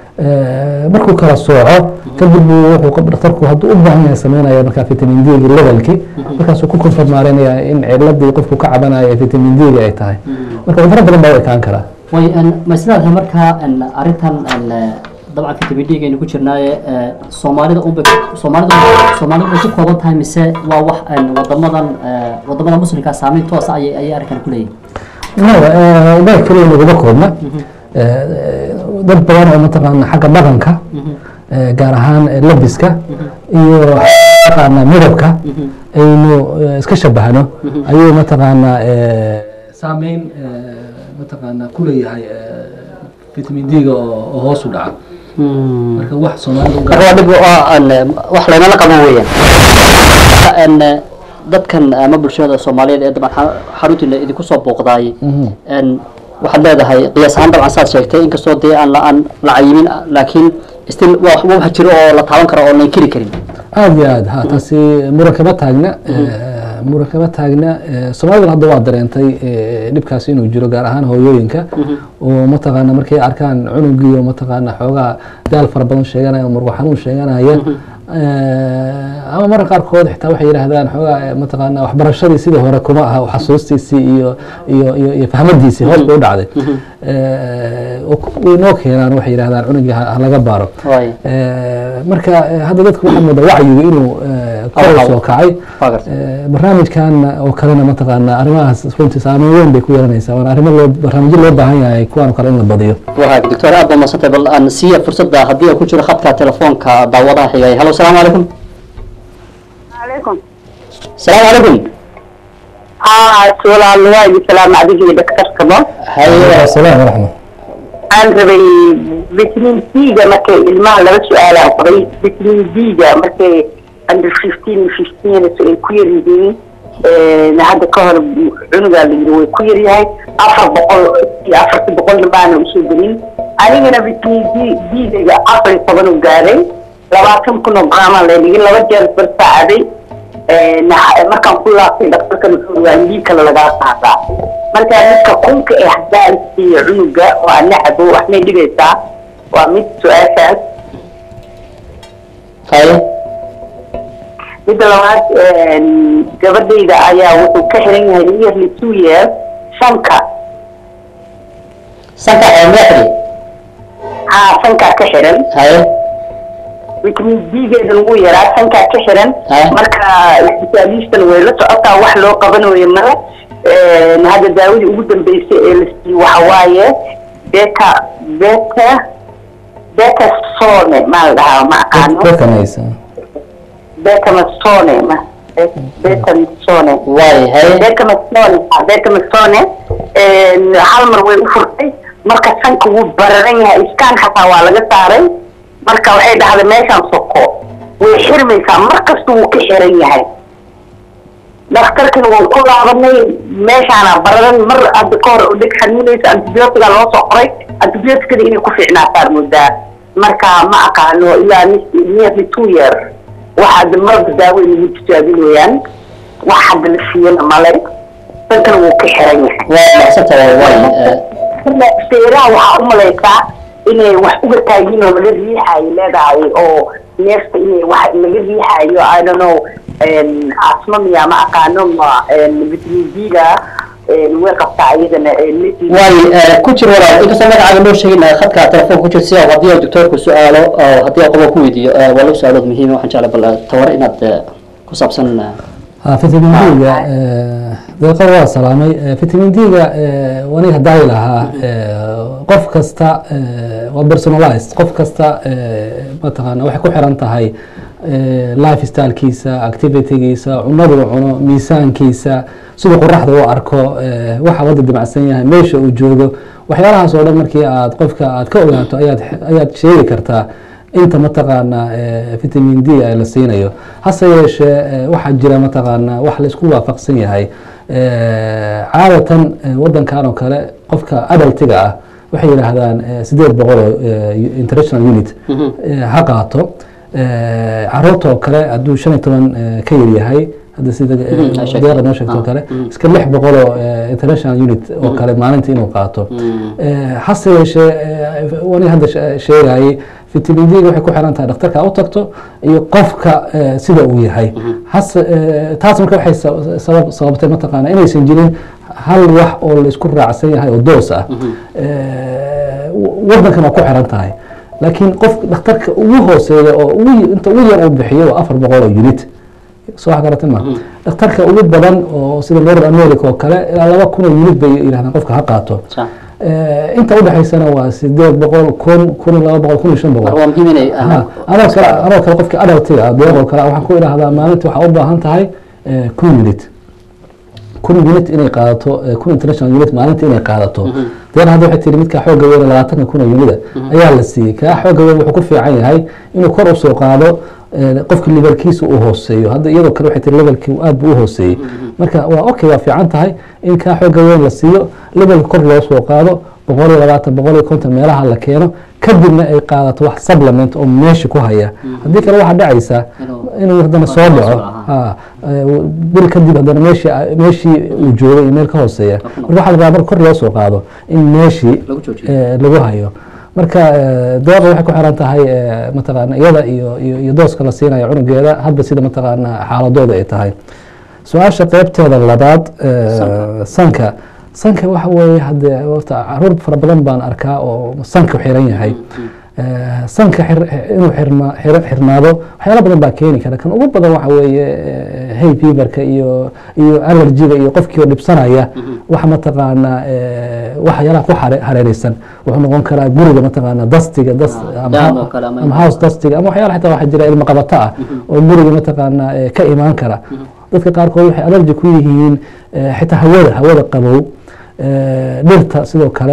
Eh, markuu kala sooco kadib buu wuxuu qof- dhakhtarku hadduu u baahan yahay sameynaya markaa vitamin d-gi levelki markaasuu ku konfirmaarinaya in ciladii qofku ka cabanaya vitamin d-ga ay tahay marka cudurro badan baa u ekaan karaa way en, ma sidaad markaa en, arrintan en, eh, dabcan vitamin d gaynu ku jirnaaye eh, soomaalida unbay soomaalida soomaalida bay ku kooban tahay mise waa wax en, wadamadan eh, wadamada muslimka saameyn toosa ayay ayay arrinkan ku leeyihin no ugaa keliya naguma koobna Eh, dad badan oo mataqaana xagga dhaqanka eh, gaar ahaan eh, labiska iyo mataqaana midabka aynu eh, iska shabahno ayuu mataqaana eh, saameyn eh, mataqaana ku leeyahay eh, vitamin d-ga oo oo hoos u dhaca marka wax soomaalida u marka waa dhib waa en, wax laynala qabo weeyaan Marka, en, eh, dadkan ama bulshada soomaaliyeed ee dabcan xa- xaruntiina idinku soo booqdaay en, waxaad leedahay qiyaas ahaan dabcan saad sheegtay inkastoo dee aan la aan la cayimin laakiin still waa wax wax jiro oo la taaban karo oo la inkiri karin aada iyo aad ha taasi muran kama taagna eh, muran kama taagna eh, soomaalida hadda waa dareentay eh, dhibkaas inuu jiro gaar ahaan hooyooyinka oo mataqaana markay arkaan cunugii oo mataqaana xoogaa daal fara badan sheeganaya murqo xanuun sheeganaya eh, ama marka qaarkood xitaa waxay yidhaahdaan xoogaa eh, mataqaana waxbarashadii sidii hore kuma aha xasuustiisii iyo iyo iyo iyo fahmadiisii hoos bay u dhacday Eh, oo ku- way noo keenaan waxay yidhahdaan cunugii ha ha laga baaro waay Eh, marka eh, hadda dadka waxaa moodaa wacyigu inuu eh, kor u soo kacay waa gartay Eh, barnaamijkan oo kalena mataqaana arrimahaas runtii saameyn weyn bay ku yeelanaysaa waana arrimo loo barnaamijyo loo baahan yahay kuwaan oo kale in la badiyo wahaag doctor aad baa madsantay bal aan siiya fursadda haddii uu ku jiro khadka telefoonka daawadaha xigay hallo salaamu calaykum عليكم salaamu calaykum اه سؤال الله يسلام عليك دكتور كمان haye asalaam waraxmat waxaan rabay vitamin d-ga markay ilmaha laba su-aalaan qabay vitamin d-ga markay under fifteen fifteen ay ku yar yihiin hadda ka hor cunugaa la yiri way ku yar yahay afar boqol iyo afartii boqolna baana usoo gelin anigana vitamin d d-ga afar iyo toban u gaaray labaatan kun oo graamaa la dhigay laba jeer bar saacaday markaan ku laabtay dhaktarkan wuxuu waa lii kale lagaa qaadaa marka midka kunka ee haddaan siiyo cunuga waa nacbo waxmay dhigaysaa waa mid su-aashaas haye midda labaad gabadhayda ayaa wuxuu ka xiran yahay nearly two years sanka sanka ee meexdi haa sankaa ka xiran haye vitamin d-geeda lagu yaraa sankaa ka xiran Haya. marka isbitaalistan way la socotaa wax loo qabanayo male hadda daawadii ugu dambeysay ee la siiyey waxa waaye beta beta beta sone maa la dhahaa ma aqaano dadkanaysa betamastone ma betamastone waay haye betamastone betamastone hal mar way u furtay marka sanka wuu bararan yahay iskaan xataa waa laga saaray marka waxay dhahday meeshaan soko way xirmaysaa mar kasta wuu ka xiran yahay dhakhtarkina waan ku laabanay meeshaana bararan mar hadda ka hor dheg xanuunaysa antibiyootiga loo soo qoray antibiyootikada inay ku fiicnaataan moodaa marka ma aqaano ilaa nearly two year waxaad marba daawo inagu tijaabinayaan wax hadda la siiyana male sankana wuu ka xiran yahay waa macsanta waay waay seeraha waxaa u malaysaa inay wax uga taagiin oo laga riixaayo leedahay oo neefta inay wax laga riixaayo i don't know asma miya ma aqaano ma vitamin d-ga way qabtaa iyadana waay ku jir walaal inkastoo magacaaga loo sheegin khadka telefoonka ku jir si haddii uu doctoorku su-aalo oo haddii qodob ku weydiiyo waa lagu su-aalood muhiim waxaan jeclay bal tawar inaad ku saabsan ha vitamin d-ga deeqa waa salaamay vitamin d-ga waniga hadaayi lahaa qof kasta waa personalized qof kasta mataqaana waxay ku xiran tahay life stylekiisa activitygiisa cunadu cuno miisaankiisa siduu qoraxda u arko waxa wada dimacsan yahay meesha uu joogo waxyaalahaas oo dhan markii aad qofka aad ka ogaato ayaad ayaad sheegi kartaa inta mataqaana vitamin d ee la siinayo hase yeeshee waxaa jira mataqaana wax la isku waafaqsan yahay caadatan wadankan oo kale qofka adaltiga ah waxay yidhaahdaan sideed boqol oo international unit ha qaato caruurta oo kale hadduu shan iyo toban ka yar yahay hadda sida deeqa noo sheegto oo kale iska lix boqol oo international unit oo kale maalinta inuu qaato hase yeeshee wani hadda sheegayay vitamin d waxay ku xiran tahay dhakhtarka u tagto iyo qofka sida uu yahay hase taas marka waxay sabab sababtay mataqaana inaysan jirin hal wax oo la isku raacsan yahay oo doos ah wadankan waa ku xiran tahay laakiin qof dhakhtarka ugu hooseeya oo inta ugu yar uu bixiyo waa afar boqol oo unit soo wax garata ma dhakhtarka ugu badan oo sida north america oo kale ilaa laba kun oo unit bay yidhahdaan qofka ha qaato inta udhexaysana waa sideed boqol kun kun iyo laba boqol kun iyo shan boqol waa muhiim inay anoo kale anoo kale qofka adaltiga ah deeqoo kale waxaan ku idhaahdaa maalintii waxaa u baahan tahay kun unit kun unit inay qaadato kun international unit maalintii inay qaadato deeq hadda waxay tiri midkaa xooga weyn labaatanka kun oo unida ayaa la siiyey kaa xooga weyn wuxuu ku fiican yahay inuu kor usoo qaado qofka levelkiisa uu hooseeyo hadda iyadoo kale waxay tiri levelkii aad buu u hooseeyey marka waa okay waa fiican tahay in kaa xooga weyn la siiyo levelka kor loo soo qaado boqol iyo labaatan boqol iyo konton meelaha la keeno kadibna ay qaadato wax supplement oo meesha ku haya haddii kale waxaa dhacaysa inuu haddana soo dhaco bil kadib haddana meeshii meeshii uu joogay iyo meel ka hooseeya marka waxaa la rabaa mar kor loo soo qaado in meeshii lagu hayo marka deeqa waxay ku xiran tahay mataqaana iyada iyo iyo dooska la siinayo cunugeeda hadba sida mataqaana xaaladooda ay tahay su-aasha qeybteeda labaad sanka sanka waxa weeye hadde horta caruur fara badan baan arkaa oo sanka xiran yahay sanka inuu xirma xirnaado waxyaala badan baa keeni kara kan ugu badan waxa weeye hay feverka iyo iyo allergiga iyo qofkii oo dhibsanaya waxa mataqaana waxyaalaha ku hareereysan wuxuu noqon karaa guriga mataqaana dastiga das ama house dastiga ama waxyaala xitaa waxaa jira ilmo qabato ah oo guriga mataqaana ka imaan kara dadka qaarkood waxay allergi ku yihiin xitaa hawada hawada qabow dhirta sidoo kale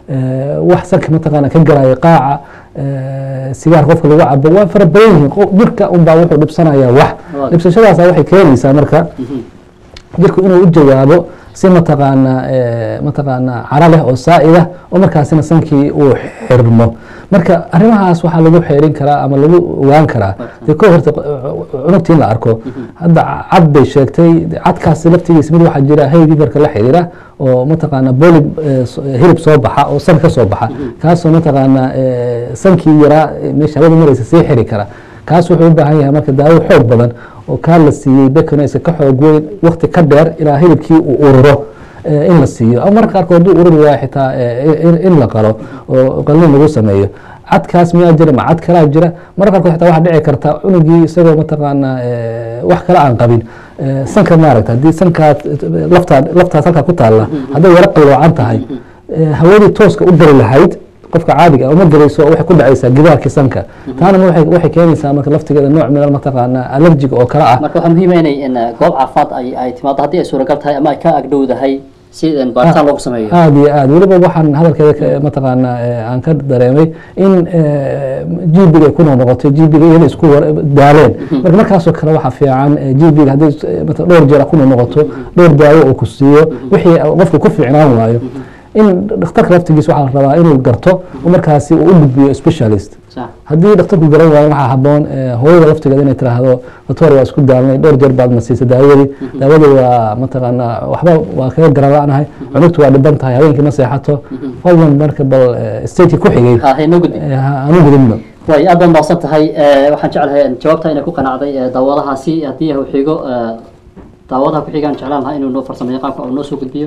eh, wax sanka mataqaana ka garaya qaaca eh, sigaar qofka lagu cabo waa fara badan yihiin qof- jirka unbaa wuxuu dhibsanayaa wax Waaw. dhibsashadaasa waxay keenaysaa marka jirku inuu u jawaabo si mataqaana eh, mataqaana cara leh oo saa'ida oo markaasina sankii uu xirmo marka arrimahaas waxaa lagu xeerin karaa ama lagu ogaan karaa dee ko horta cunugtii in la arko hadda cad bay sheegtay cadkaasi laftigiisa mid waxaa jira haydi marka la xiriira oo mataqaana bolib eh, so- hilib soo baxa oo san ka soo baxa kaasoo mataqaana eh, sankii yaraa eh, meesha hawada maraysa sii xiri kara kaas wuxuu u baahan yahay marka daawo xoog badan oo kaa la siiyey bekonaysa ka xoog weyn wakti ka dheer ilaa hilibkii uu ururo eh, in la siiyo ama marka qaarkood hadduu ururi waayo xitaa eh, in- in la qalo oo qalin lagu sameeyo cadkaas miyaa jira ma cad kalaa jira marka qaarkood xitaa waxaa dhici karta cunugii isagoo mataqaana eh, wax kale aan qabin eh, sanka maaragta haddii sankaa laftaa laftaas halkaa ku taalla hadday yaro qalloocan tahay eh, hawadii tooska u geli lahayd qofka caadiga ah uma gelayso waxay ku dhacaysaa gidaarkii sanka taana waxay waxay keenaysaa marka laftigeeda nooc min mataqaana allergiga oo kale ah marka waxaa muhiim ah inay in goob caafimaad ay ay timaado haddii ay suuragal tahay ama ay ka agdhowdahay si in baaritaan loogu sameeyo aad iyo aad weliba waxaan hadalkeeda ka- mataqaana eh, aan ka dareemay in gbiga ay ku noqnoqotay gbiga iyada isku war- daaleen marka markaasoo kale waxaa fiican gbiga hadday eh, mata- dhowr jeer ku noqnoqoto dhowr daawo uu ku siiyo wixii qofku ku fiicnaan waayo in dhakhtarka laftigiisa waxaa la rabaa inuu garto oo markaasi uu u gudbiyo specialist sax haddii dhakhtarku garan waayo waxaa haboon eh, hooyada laftigeeda inay tiraahdo doctor waa isku daalnay dhowr jeer baad na siisay daawadii daawadii waa mataqaana waxba waa kaga garan la-nahay cunugtu waa dhiban tahay habeenkii ma seexato fadlan marka bal eh, stateki ku xigay ha haynoo gudbi eh, ha- aanu gudubno way aad baad mahadsan tahay Eh, waxaan jeclahay in jawaabta inay ku qanacday eh, daawadahaasi haddii uu xigo eh, daawadaha ku xigaan jeclaan lahaa inuu noo farsamo yaqaanka oo noo soo gudbiyo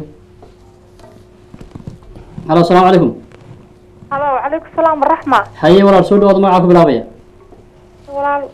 halo asalaamu calaykum halo calaykum salaam waraxma haye walaal soo dhawaada magacaa ku bilaabaya walaal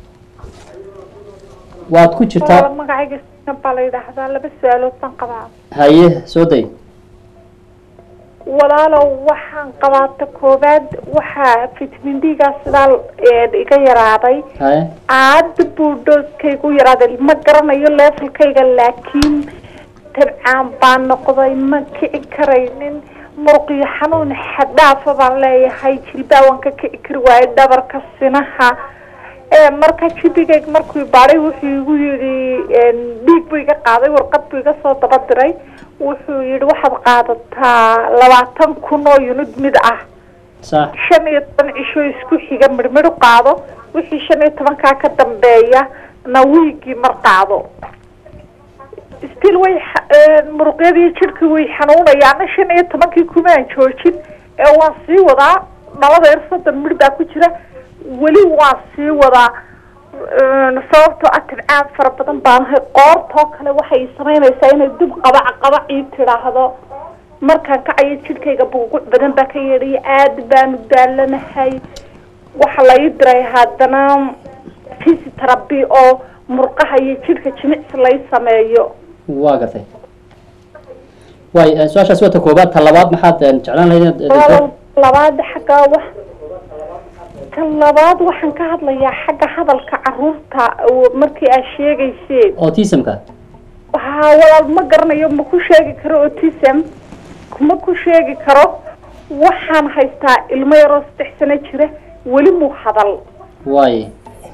waad ku jirtaa walaal magacayga Sina baa la yidhaahdaa laba su-aalood baan qabaa haye soo day walaalow waxaan qabaata koowaad waxaa vitamin d-gaa sidaa ee, iga yaraaday haye aada buu dhooskaygu yaraaday ma garanayo leefalkayga laakiin tabcaan baan noqday ma kici karaynin muruqyo xanuun xaddhaafa baan leeyahay jilbaa waan ka kici kari waayo dhabarka sinaha ee marka jibigayg markuu baadhay wuxuu igu yidhi een, dhiig buu iga qaaday warqad buu iga soo daba diray wuxuu yidhi waxaad qaadataa labaatan kun oo unid mid ah sax shan iyo toban cisho isku xiga midhmidh u qaado wixii shan iyo tobankaa ka dambeeya na wiigii mar qaado still way xa- een, muruqyadii jidhkii way xanuunayaana shan iyo tobankii kumaan joojin ee waan sii wadaa dhalada yar soddon midh baa ku jira weli waan sii wadaa een, sababtoo ah tibcaan fara badan baanahay qoortoo kale waxay samaynaysaa inay dib qabac qabac ii tidhaahdo markaan kacayo jidhkayga buuguc badan baa ka yeedhaya aad baanu daalanahay waxaa la ii diray haddana physiotherapy oo murqaha iyo jidhka jimicsi lay sameeyo waa gartay way eh, su-aashaas waa ta koobaad ta labaad maxaad eh, jeclaan lahayd inaad eh, walaal labaad xagga wax ta labaad waxaan ka hadlayaa xagga hadalka caruurta oo markii aad sheegayseen autismka waxaa walaal ma garanayo ma ku sheegi karo autism kuma ku sheegi karo waxaan haystaa ilmo yaroo saddex sano jira weli muu hadal way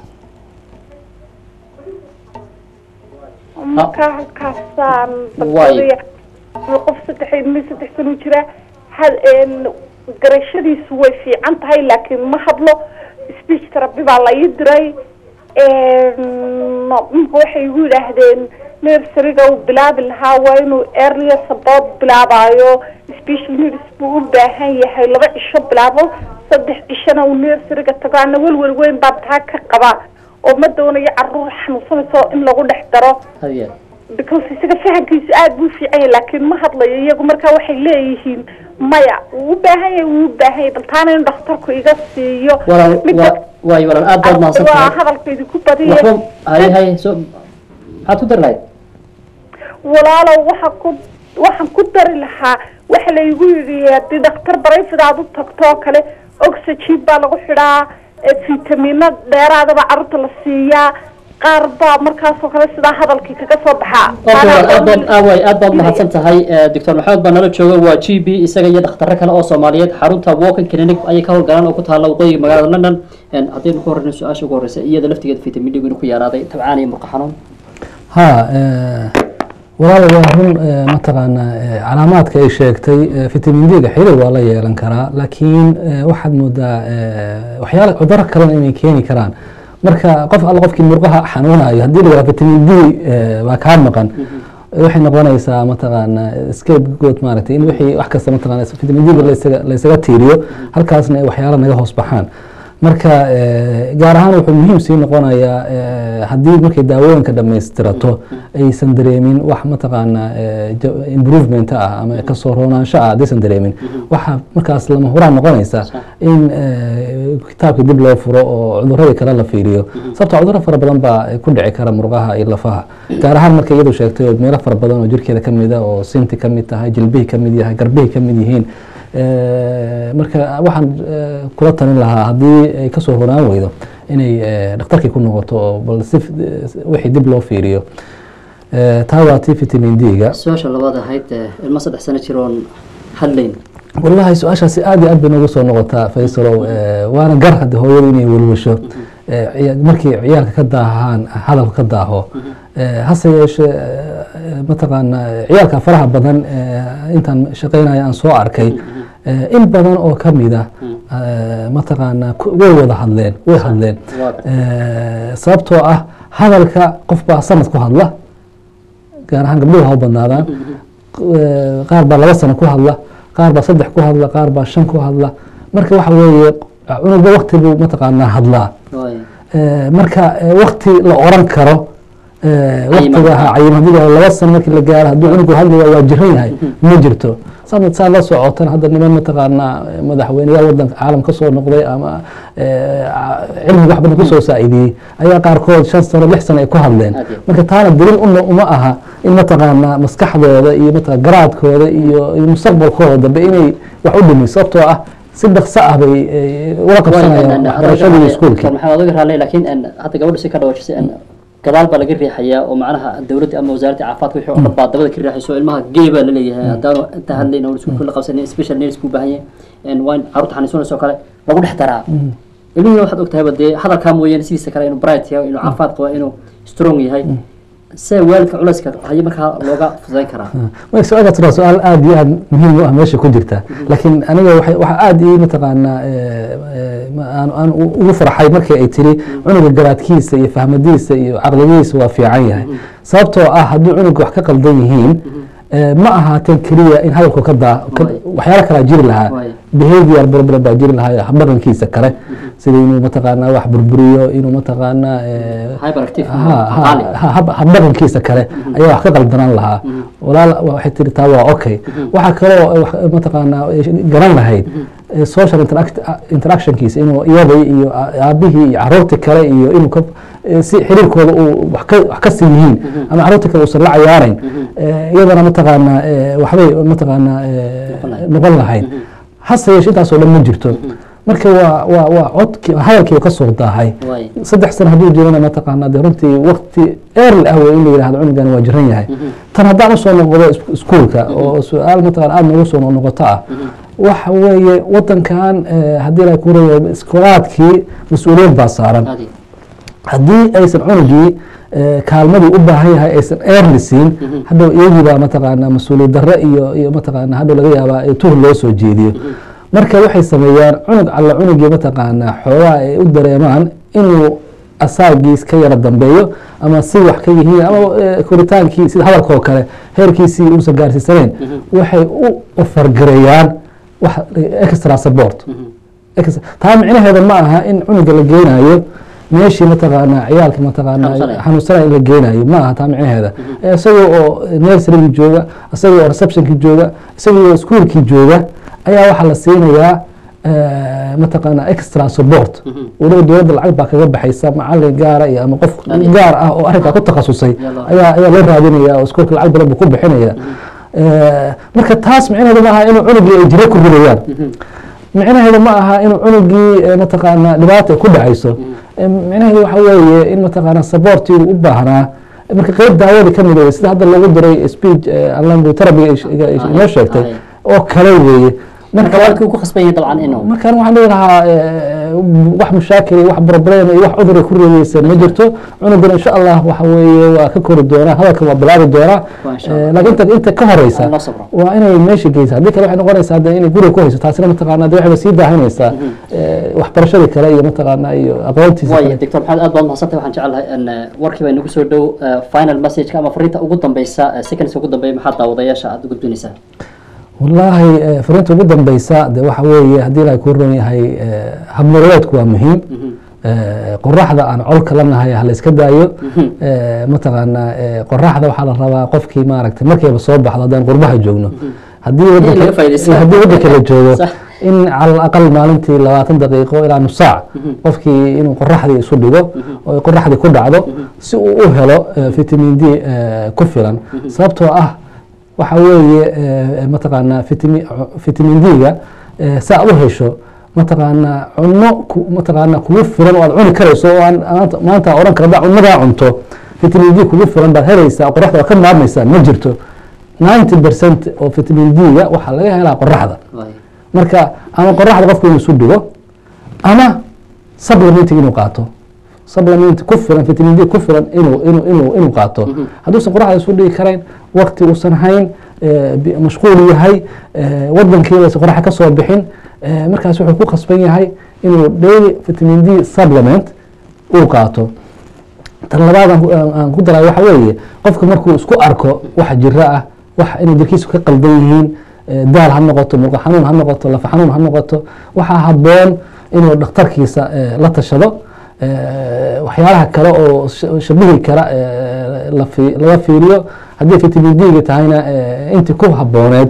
markaa halkaasaan Waay. dadkooda qof saddex ilmi saddex sano jira had een, garashadiisu way fiican tahay laakiin ma hadlo speech therapy baa la ii diray een, marka waxay igu yidhaahdeen nurseryga uu bilaabi lahaa waa inuu earlier support bilaabayo special needs buu u baahan yahay laba cisho bilaabo saddex cishona uu nurseryga tago ana welwel weyn baa taa ka qaba oo ma doonayo caruur xanuunsanayso in lagu dhex daro hadiya because isaga fahamkiisu aada buu fiican yahay laakiin ma hadlayo iyagu markaa waxay leeyihiin maya wuu u baahan yahay wuu u baahan yahay bal taana in dhakhtarku iga siiyo walaal midda wa- way walaal aad baad mahadsan waa tahay hadalka idinku badiya waxba haye haye so maxaad ku dari lahayd walaalow waxa ku waxaan ku dari lahaa waxa laygu yidhi haddii dhakhtar barayfid aad u tagto oo kale oxygen baa lagu xidhaa ee fitamino dheeraadaba carruurta la siiyaa qaar baa markaasoo kale sidaa hadalkii kaga soo baxaa aad baad aaway aad baad mahadsan tahay doctor maxamed baa nala jooga waa g b isaga iyo dhakhtarro kale oo soomaaliyeed xarunta walking clinic ayay ka howlgalaan oo ku taalla waqooyiga magaalada london haddaynu ka horreyno su-aasha ugu horreysa iyada laftigeeda vitamin d gu ku yaraaday tabcaan iyo murqa xanuun ha walaal waa run mataqaanaa calaamaadka ay sheegtay vitamin d-ga xiriir waa la yeelan karaa laakiin waxaad moodaa waxyaala cuduro kalena inay keeni karaan marka qof alla qofkii murqaha xanuunayo haddii la yidhaha vitamin d waa kaa maqan waxay noqonaysaa mataqaana scapegoat maaragtay in wixii wax kasta mataqaana vitamin d laysaga laysaga tiiriyo halkaasna ay waxyaala naga hoos baxaan marka gaar ahaan wuxuu muhiim sii noqonayaa haddii markay daawooyinka dhammaystirato aysan dareemin wax mataqaana improvement ah ama kasoo roonaansho ah haddaysan dareemin waxaa markaas lama huraan noqonaysa in kitaabka dib loo furo oo cuduradii kale la fiiriyo sababto cuduro fara badan baa ku dhici kara murqaha iyo lafaha gaar ahaan markay iyadu sheegtay oo meelo fara badan oo jirkeeda kamid a oo sinti kamid tahay jilbihii kamid yahay garbihii kamid yihiin marka waxaan kula talin lahaa haddii ay kasoo horaan weydo inay dhakhtarkii ku noqoto oo bal si wixii dib loo fiiriyo taa waa tii vitamin d-ga su-aasha labaad ahayd ilmo saddex sano jir oon hadlayn wallahi su-aashaasi aad iyo aad bay noogu soo noqotaa faysalow waana gar hadde hooyadu inay welwasho markii ciyaalka ka daahaan hadalku ka daaho hase yeeshee mataqaana ciyaalka faraha badan intaan shaqeynaya aan soo arkay in badan oo kamid ah mataqaana way wada hadleen way hadleen sababtoo ah hadalka qof baa sanad ku hadla gaar ahaan gabdhuhu ha u badnaadaan qaar baa laba sano ku hadla qaar baa saddex ku hadla qaar baa shan ku hadla marka waxa weeye cunugba wakti buu mataqaanaa hadlaa marka wakti la oran karo waktiga cayimadida laba sano markii la gaaro hadduu cunugu hadlaya waa jiran yahay ma jirto sanad saa la socotan hadda niman mataqaanaa madaxweyneyaal wadanka caalam ka soo noqday ama cilmiga wax badan kusoo saacidiyey ayaa qaarkood shan sano lix sano ay ku hadleen marka taana daliil una uma aha in mataqaanaa maskaxdooda iyo maa garaadkooda iyo mustaqbalkooda dambe inay wax u dhimin sababtoo ah si dhaqso ah bay ula qabsanayaan waxbarashadii iskuulkii maxamed adiga raale laakiin hadda gabadha si ka dhawaajisay gadaal baa laga riixayaa oo macnaha dowladda ama wasaaradda caafimaadka wixii oo dhan baa dabada ka riixayso ilmaha gey baa laleeyahay haddaanu inta hadlayn oo iskuulka la qabsanin special needs buu baahan yahay waa in carruurta xaniisunayso kale lagu dhex daraa ilmihii waxaad ogtahayba dee hadalkaa mooyaane sidiisa kale inuu bright yahay inuu caafimaad qabo inuu strong yahay see waalidka culayska hayo markaa looga fudayn karaa su-aalkaas waa su-aal aada iyo aada muhiim u ah meesha ku jirta laakiin aniga waxaa aada ii mataqaanaa aan ugu farxay markii ay tiri cunuga garaadkiisa iyo fahmadiisa iyo caqligiisa waa fiican yahay sababtoo ah haddii cunuga wax ka qaldan yihiin ma ahaateen keliya in hadalku ka daa waxyaalo kalaa jiri lahaa behavior problem baa jiri lahaa habdhaqankiisa kale sida inuu mataqaanaa wax burburiyo inuu mataqaanaa habdhaqankiisa kale ayaa wax ka qaldanaan lahaa walaal waxay tiri taa waa okay waxaa kaloo mataqaanaa garan lahayd social interactionkiisa inuu iyadii iyo aabihii iyo caruurtii kale iyo inuu si xiriirkooda uu wax ka sii yihiin ama caruurtii kale uusan la cayaarayn iyadana mataqaanaa waxbay mataqaanaa noqon lahayd hase yeeshe intaasoo dhan ma jirto marka waa waa waa codki hadalkii ka soo daahay saddex sano hadduu jirana mataqaanaa dee runtii wakti early ah wey in la yidhahdo cunugan waa jiran yahay tan haddaan usoo noqdo iskuulka oo su-aal mataqana aada noogu soo noqoto ah waxa weeye wadankan haddii la kureeyo iskoolaadkii mas-uuliyad baa saaran haddii aysan cunugii kaalmadii u baahan yahay aysan eerli siin hadhow iyagiibaa mataqaanaa mas-uuliyad darre iyo iyo mataqaanaa hadhow laga yaabaa tuhur loo soo jeediyo marka waxay sameeyaan cunug alla cunugii mataqaanaa xoogaa ay u dareemaan inuu asaagiis ka yara dambeeyo ama si wax ka yihiin ama koritaankii sida hadalka oo kale heerkiisii uusan gaarsiisaneen waxay u ofargareeyaan wax extra support taa micnaheeda ma aha in cunuga la geenayo meeshii mataqaanaa ciyaalka mataqaanaa xanuunsanaya in la geenayo ma aha taa micnaheeda isagoo oo nurserygii jooga isagoo oo receptionkii jooga isagoo oo iskuolkii jooga ayaa waxaa la siinayaa mataqaanaa extra support weliba dowladda lacag baa kaga baxaysa macalin gaara iyo ama qof gaar ah oo arrinkaa ku takhasusay ayaa ayaa loo raadinaya oo iskuolka lacag badan buu ku bixinaya marka taas micnaheedu ma aha inuu cunugii ay jiro ku ridayaan micnaheedu ma aha inuu cunugii mataqaanaa dhibaata ku dhacayso micnaheedu waxa weeye in mataqaana supportii uu u baahnaa marka qeyb daawada ka mid wey sida hadda loogu diray speech langu terabiga inoo sheegtay Aye. oo kale weeye marka marka waalidkii uu ku khasban yahay dabcan inuu markaan waxaan dhihi lahaa eh, wax mushaakil iyo wax problem iyo wax cudur ay ku reebeysa ma jirto cunugan insha allah waxa weeye waa ka kori doonaa hadalkan waa bilaabi doonaa Waa insha Allah. Eh, laakiin inta inta ka horeysa Loo sabro. waa inay meesha geysa haddii kale waxay noqonaysaa de inay guriga ku hayso taasina mataqaana de waxayba sii daahinaysaa eh, waxbarashadii kale iyo mataqaana iyo aqoontiisa waaya kale doctor maxamed aad baad mahadsantahay waxaan jecelahay in eh, warkii baa inagu soo dhow eh, final messageka ama fariinta ugu dambeysa eh, seconds ugu dambeeya maxaa daawadayaasha aad u gudbinaysaa wallaahi eh, fariinta ugu dambeysa de waxa weeye haddii ilahay kuu ron yahay eh, habnololeedku waa muhiim Eh, qoraxda aan colka la nahay ha la iska daayo Eh, mataqaana eh, qoraxda waxaa la rabaa qofkii maaragtay markayba soo baxdo haddaan qurbaha joogno haddii laga wadanka faa'iidaysto. eh, haddii wadanka la joogo Sax. in cala aqal maalintii labaatan daqiiqo ilaa nus saac qofkii inuu qoraxdii isu dhigo oo ay qoraxdii ku dhacdo si uu u helo eh, vitamin d eh, ku filan sababtoo ah waxa weeye eh, mataqaana vitami- vitamin d-ga eh, si aad u hesho mataqaana cunno ku- mataqaana kugu filan oo aad cuni karayso oo aan maanta- maanta oran kara haddaa cunadaa cunto vitamin d kugu filan baad helaysaa qoraxda waa ka maarmaysaa ma jirto 90 percent oo vitamin d-ga waxaa laga helaa qoraxda Waaya. marka ama qoraxda qofku inuu isu dhigo ama supplementing inuu qaato supplement ku filan vitamin d ku filan inuu inuu inuu inuu qaato hadduusan qoraxda isu dhigi karayn waqti uusan hayn eh, bi- mashquul yahay eh, wadankiiba aysan qoraxa ka soo bixin eh, markaas wuxuu ku khasban yahay inuu daily vitamin d supplement uu qaato tan labaad aan ku- aan aan ku daray waxa weeye qofka markuu isku arko wax jiro ah wax inay jirkiisu ka qaldan yihiin eh, daal ha noqoto muruqa xanuun ha noqoto lafa xanuun ha noqoto waxaa habboon inuu dhakhtarkiisa eh, la tashado eh, waxyaalaha kale oo sh- shabihi kara eh, la fi- laga fiiriyo haddii vitamin d-ga tahayna eh, intii ku habbooneed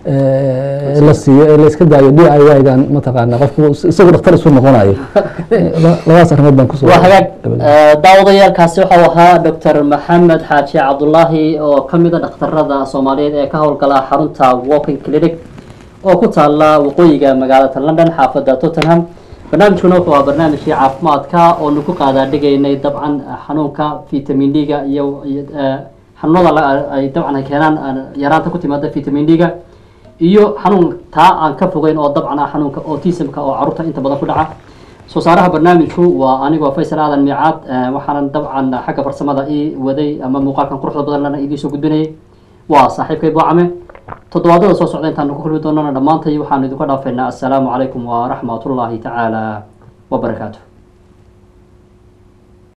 eh, la siiyo ee la iska daayo d i y-gan mataqaana qofku isagu dhakhtar isu noqonayo Eh, la- labadaas arrimood baan kusoo waa hagaag gabagabay. Eh, daawadayaalkaasi waxau ahaa doctor maxamed xaaji cabdulaahi oo ka mid a dhakhtarada soomaaliyeed ee ka howlgala xarunta walking clinic oo ku taala waqooyiga magaalada london xaafada tottenham barnaamijkuna wuxuu ahaa barnaamijkii caafimaadka oonu ku qaadaadhigaynay dabcan xanuunka vitamin d-ga iyo iyo, eh, xanuunada la- ay dabcan ay keenaan eh, yaraanta ku timaada vitamin d-ga iyo xanuun taa aan ka fogeyn oo dabcan ah xanuunka autismka oo caruurta inta badan ku dhaca soo saaraha barnaamijku waa anigoo faysal aadan miicaad eh, waxaanan dabcan xagga farsamada ii waday ama muuqaalkan quruxda badan lana idiin soo gudbinayay waa saaxiibkay buucame toddobaadada soo socda intaanu ku kulmi doonana dhammaantay waxaanu idinku dhaafaynaa assalaamu calaykum waraxmatullaahi tacaala wabarakaatu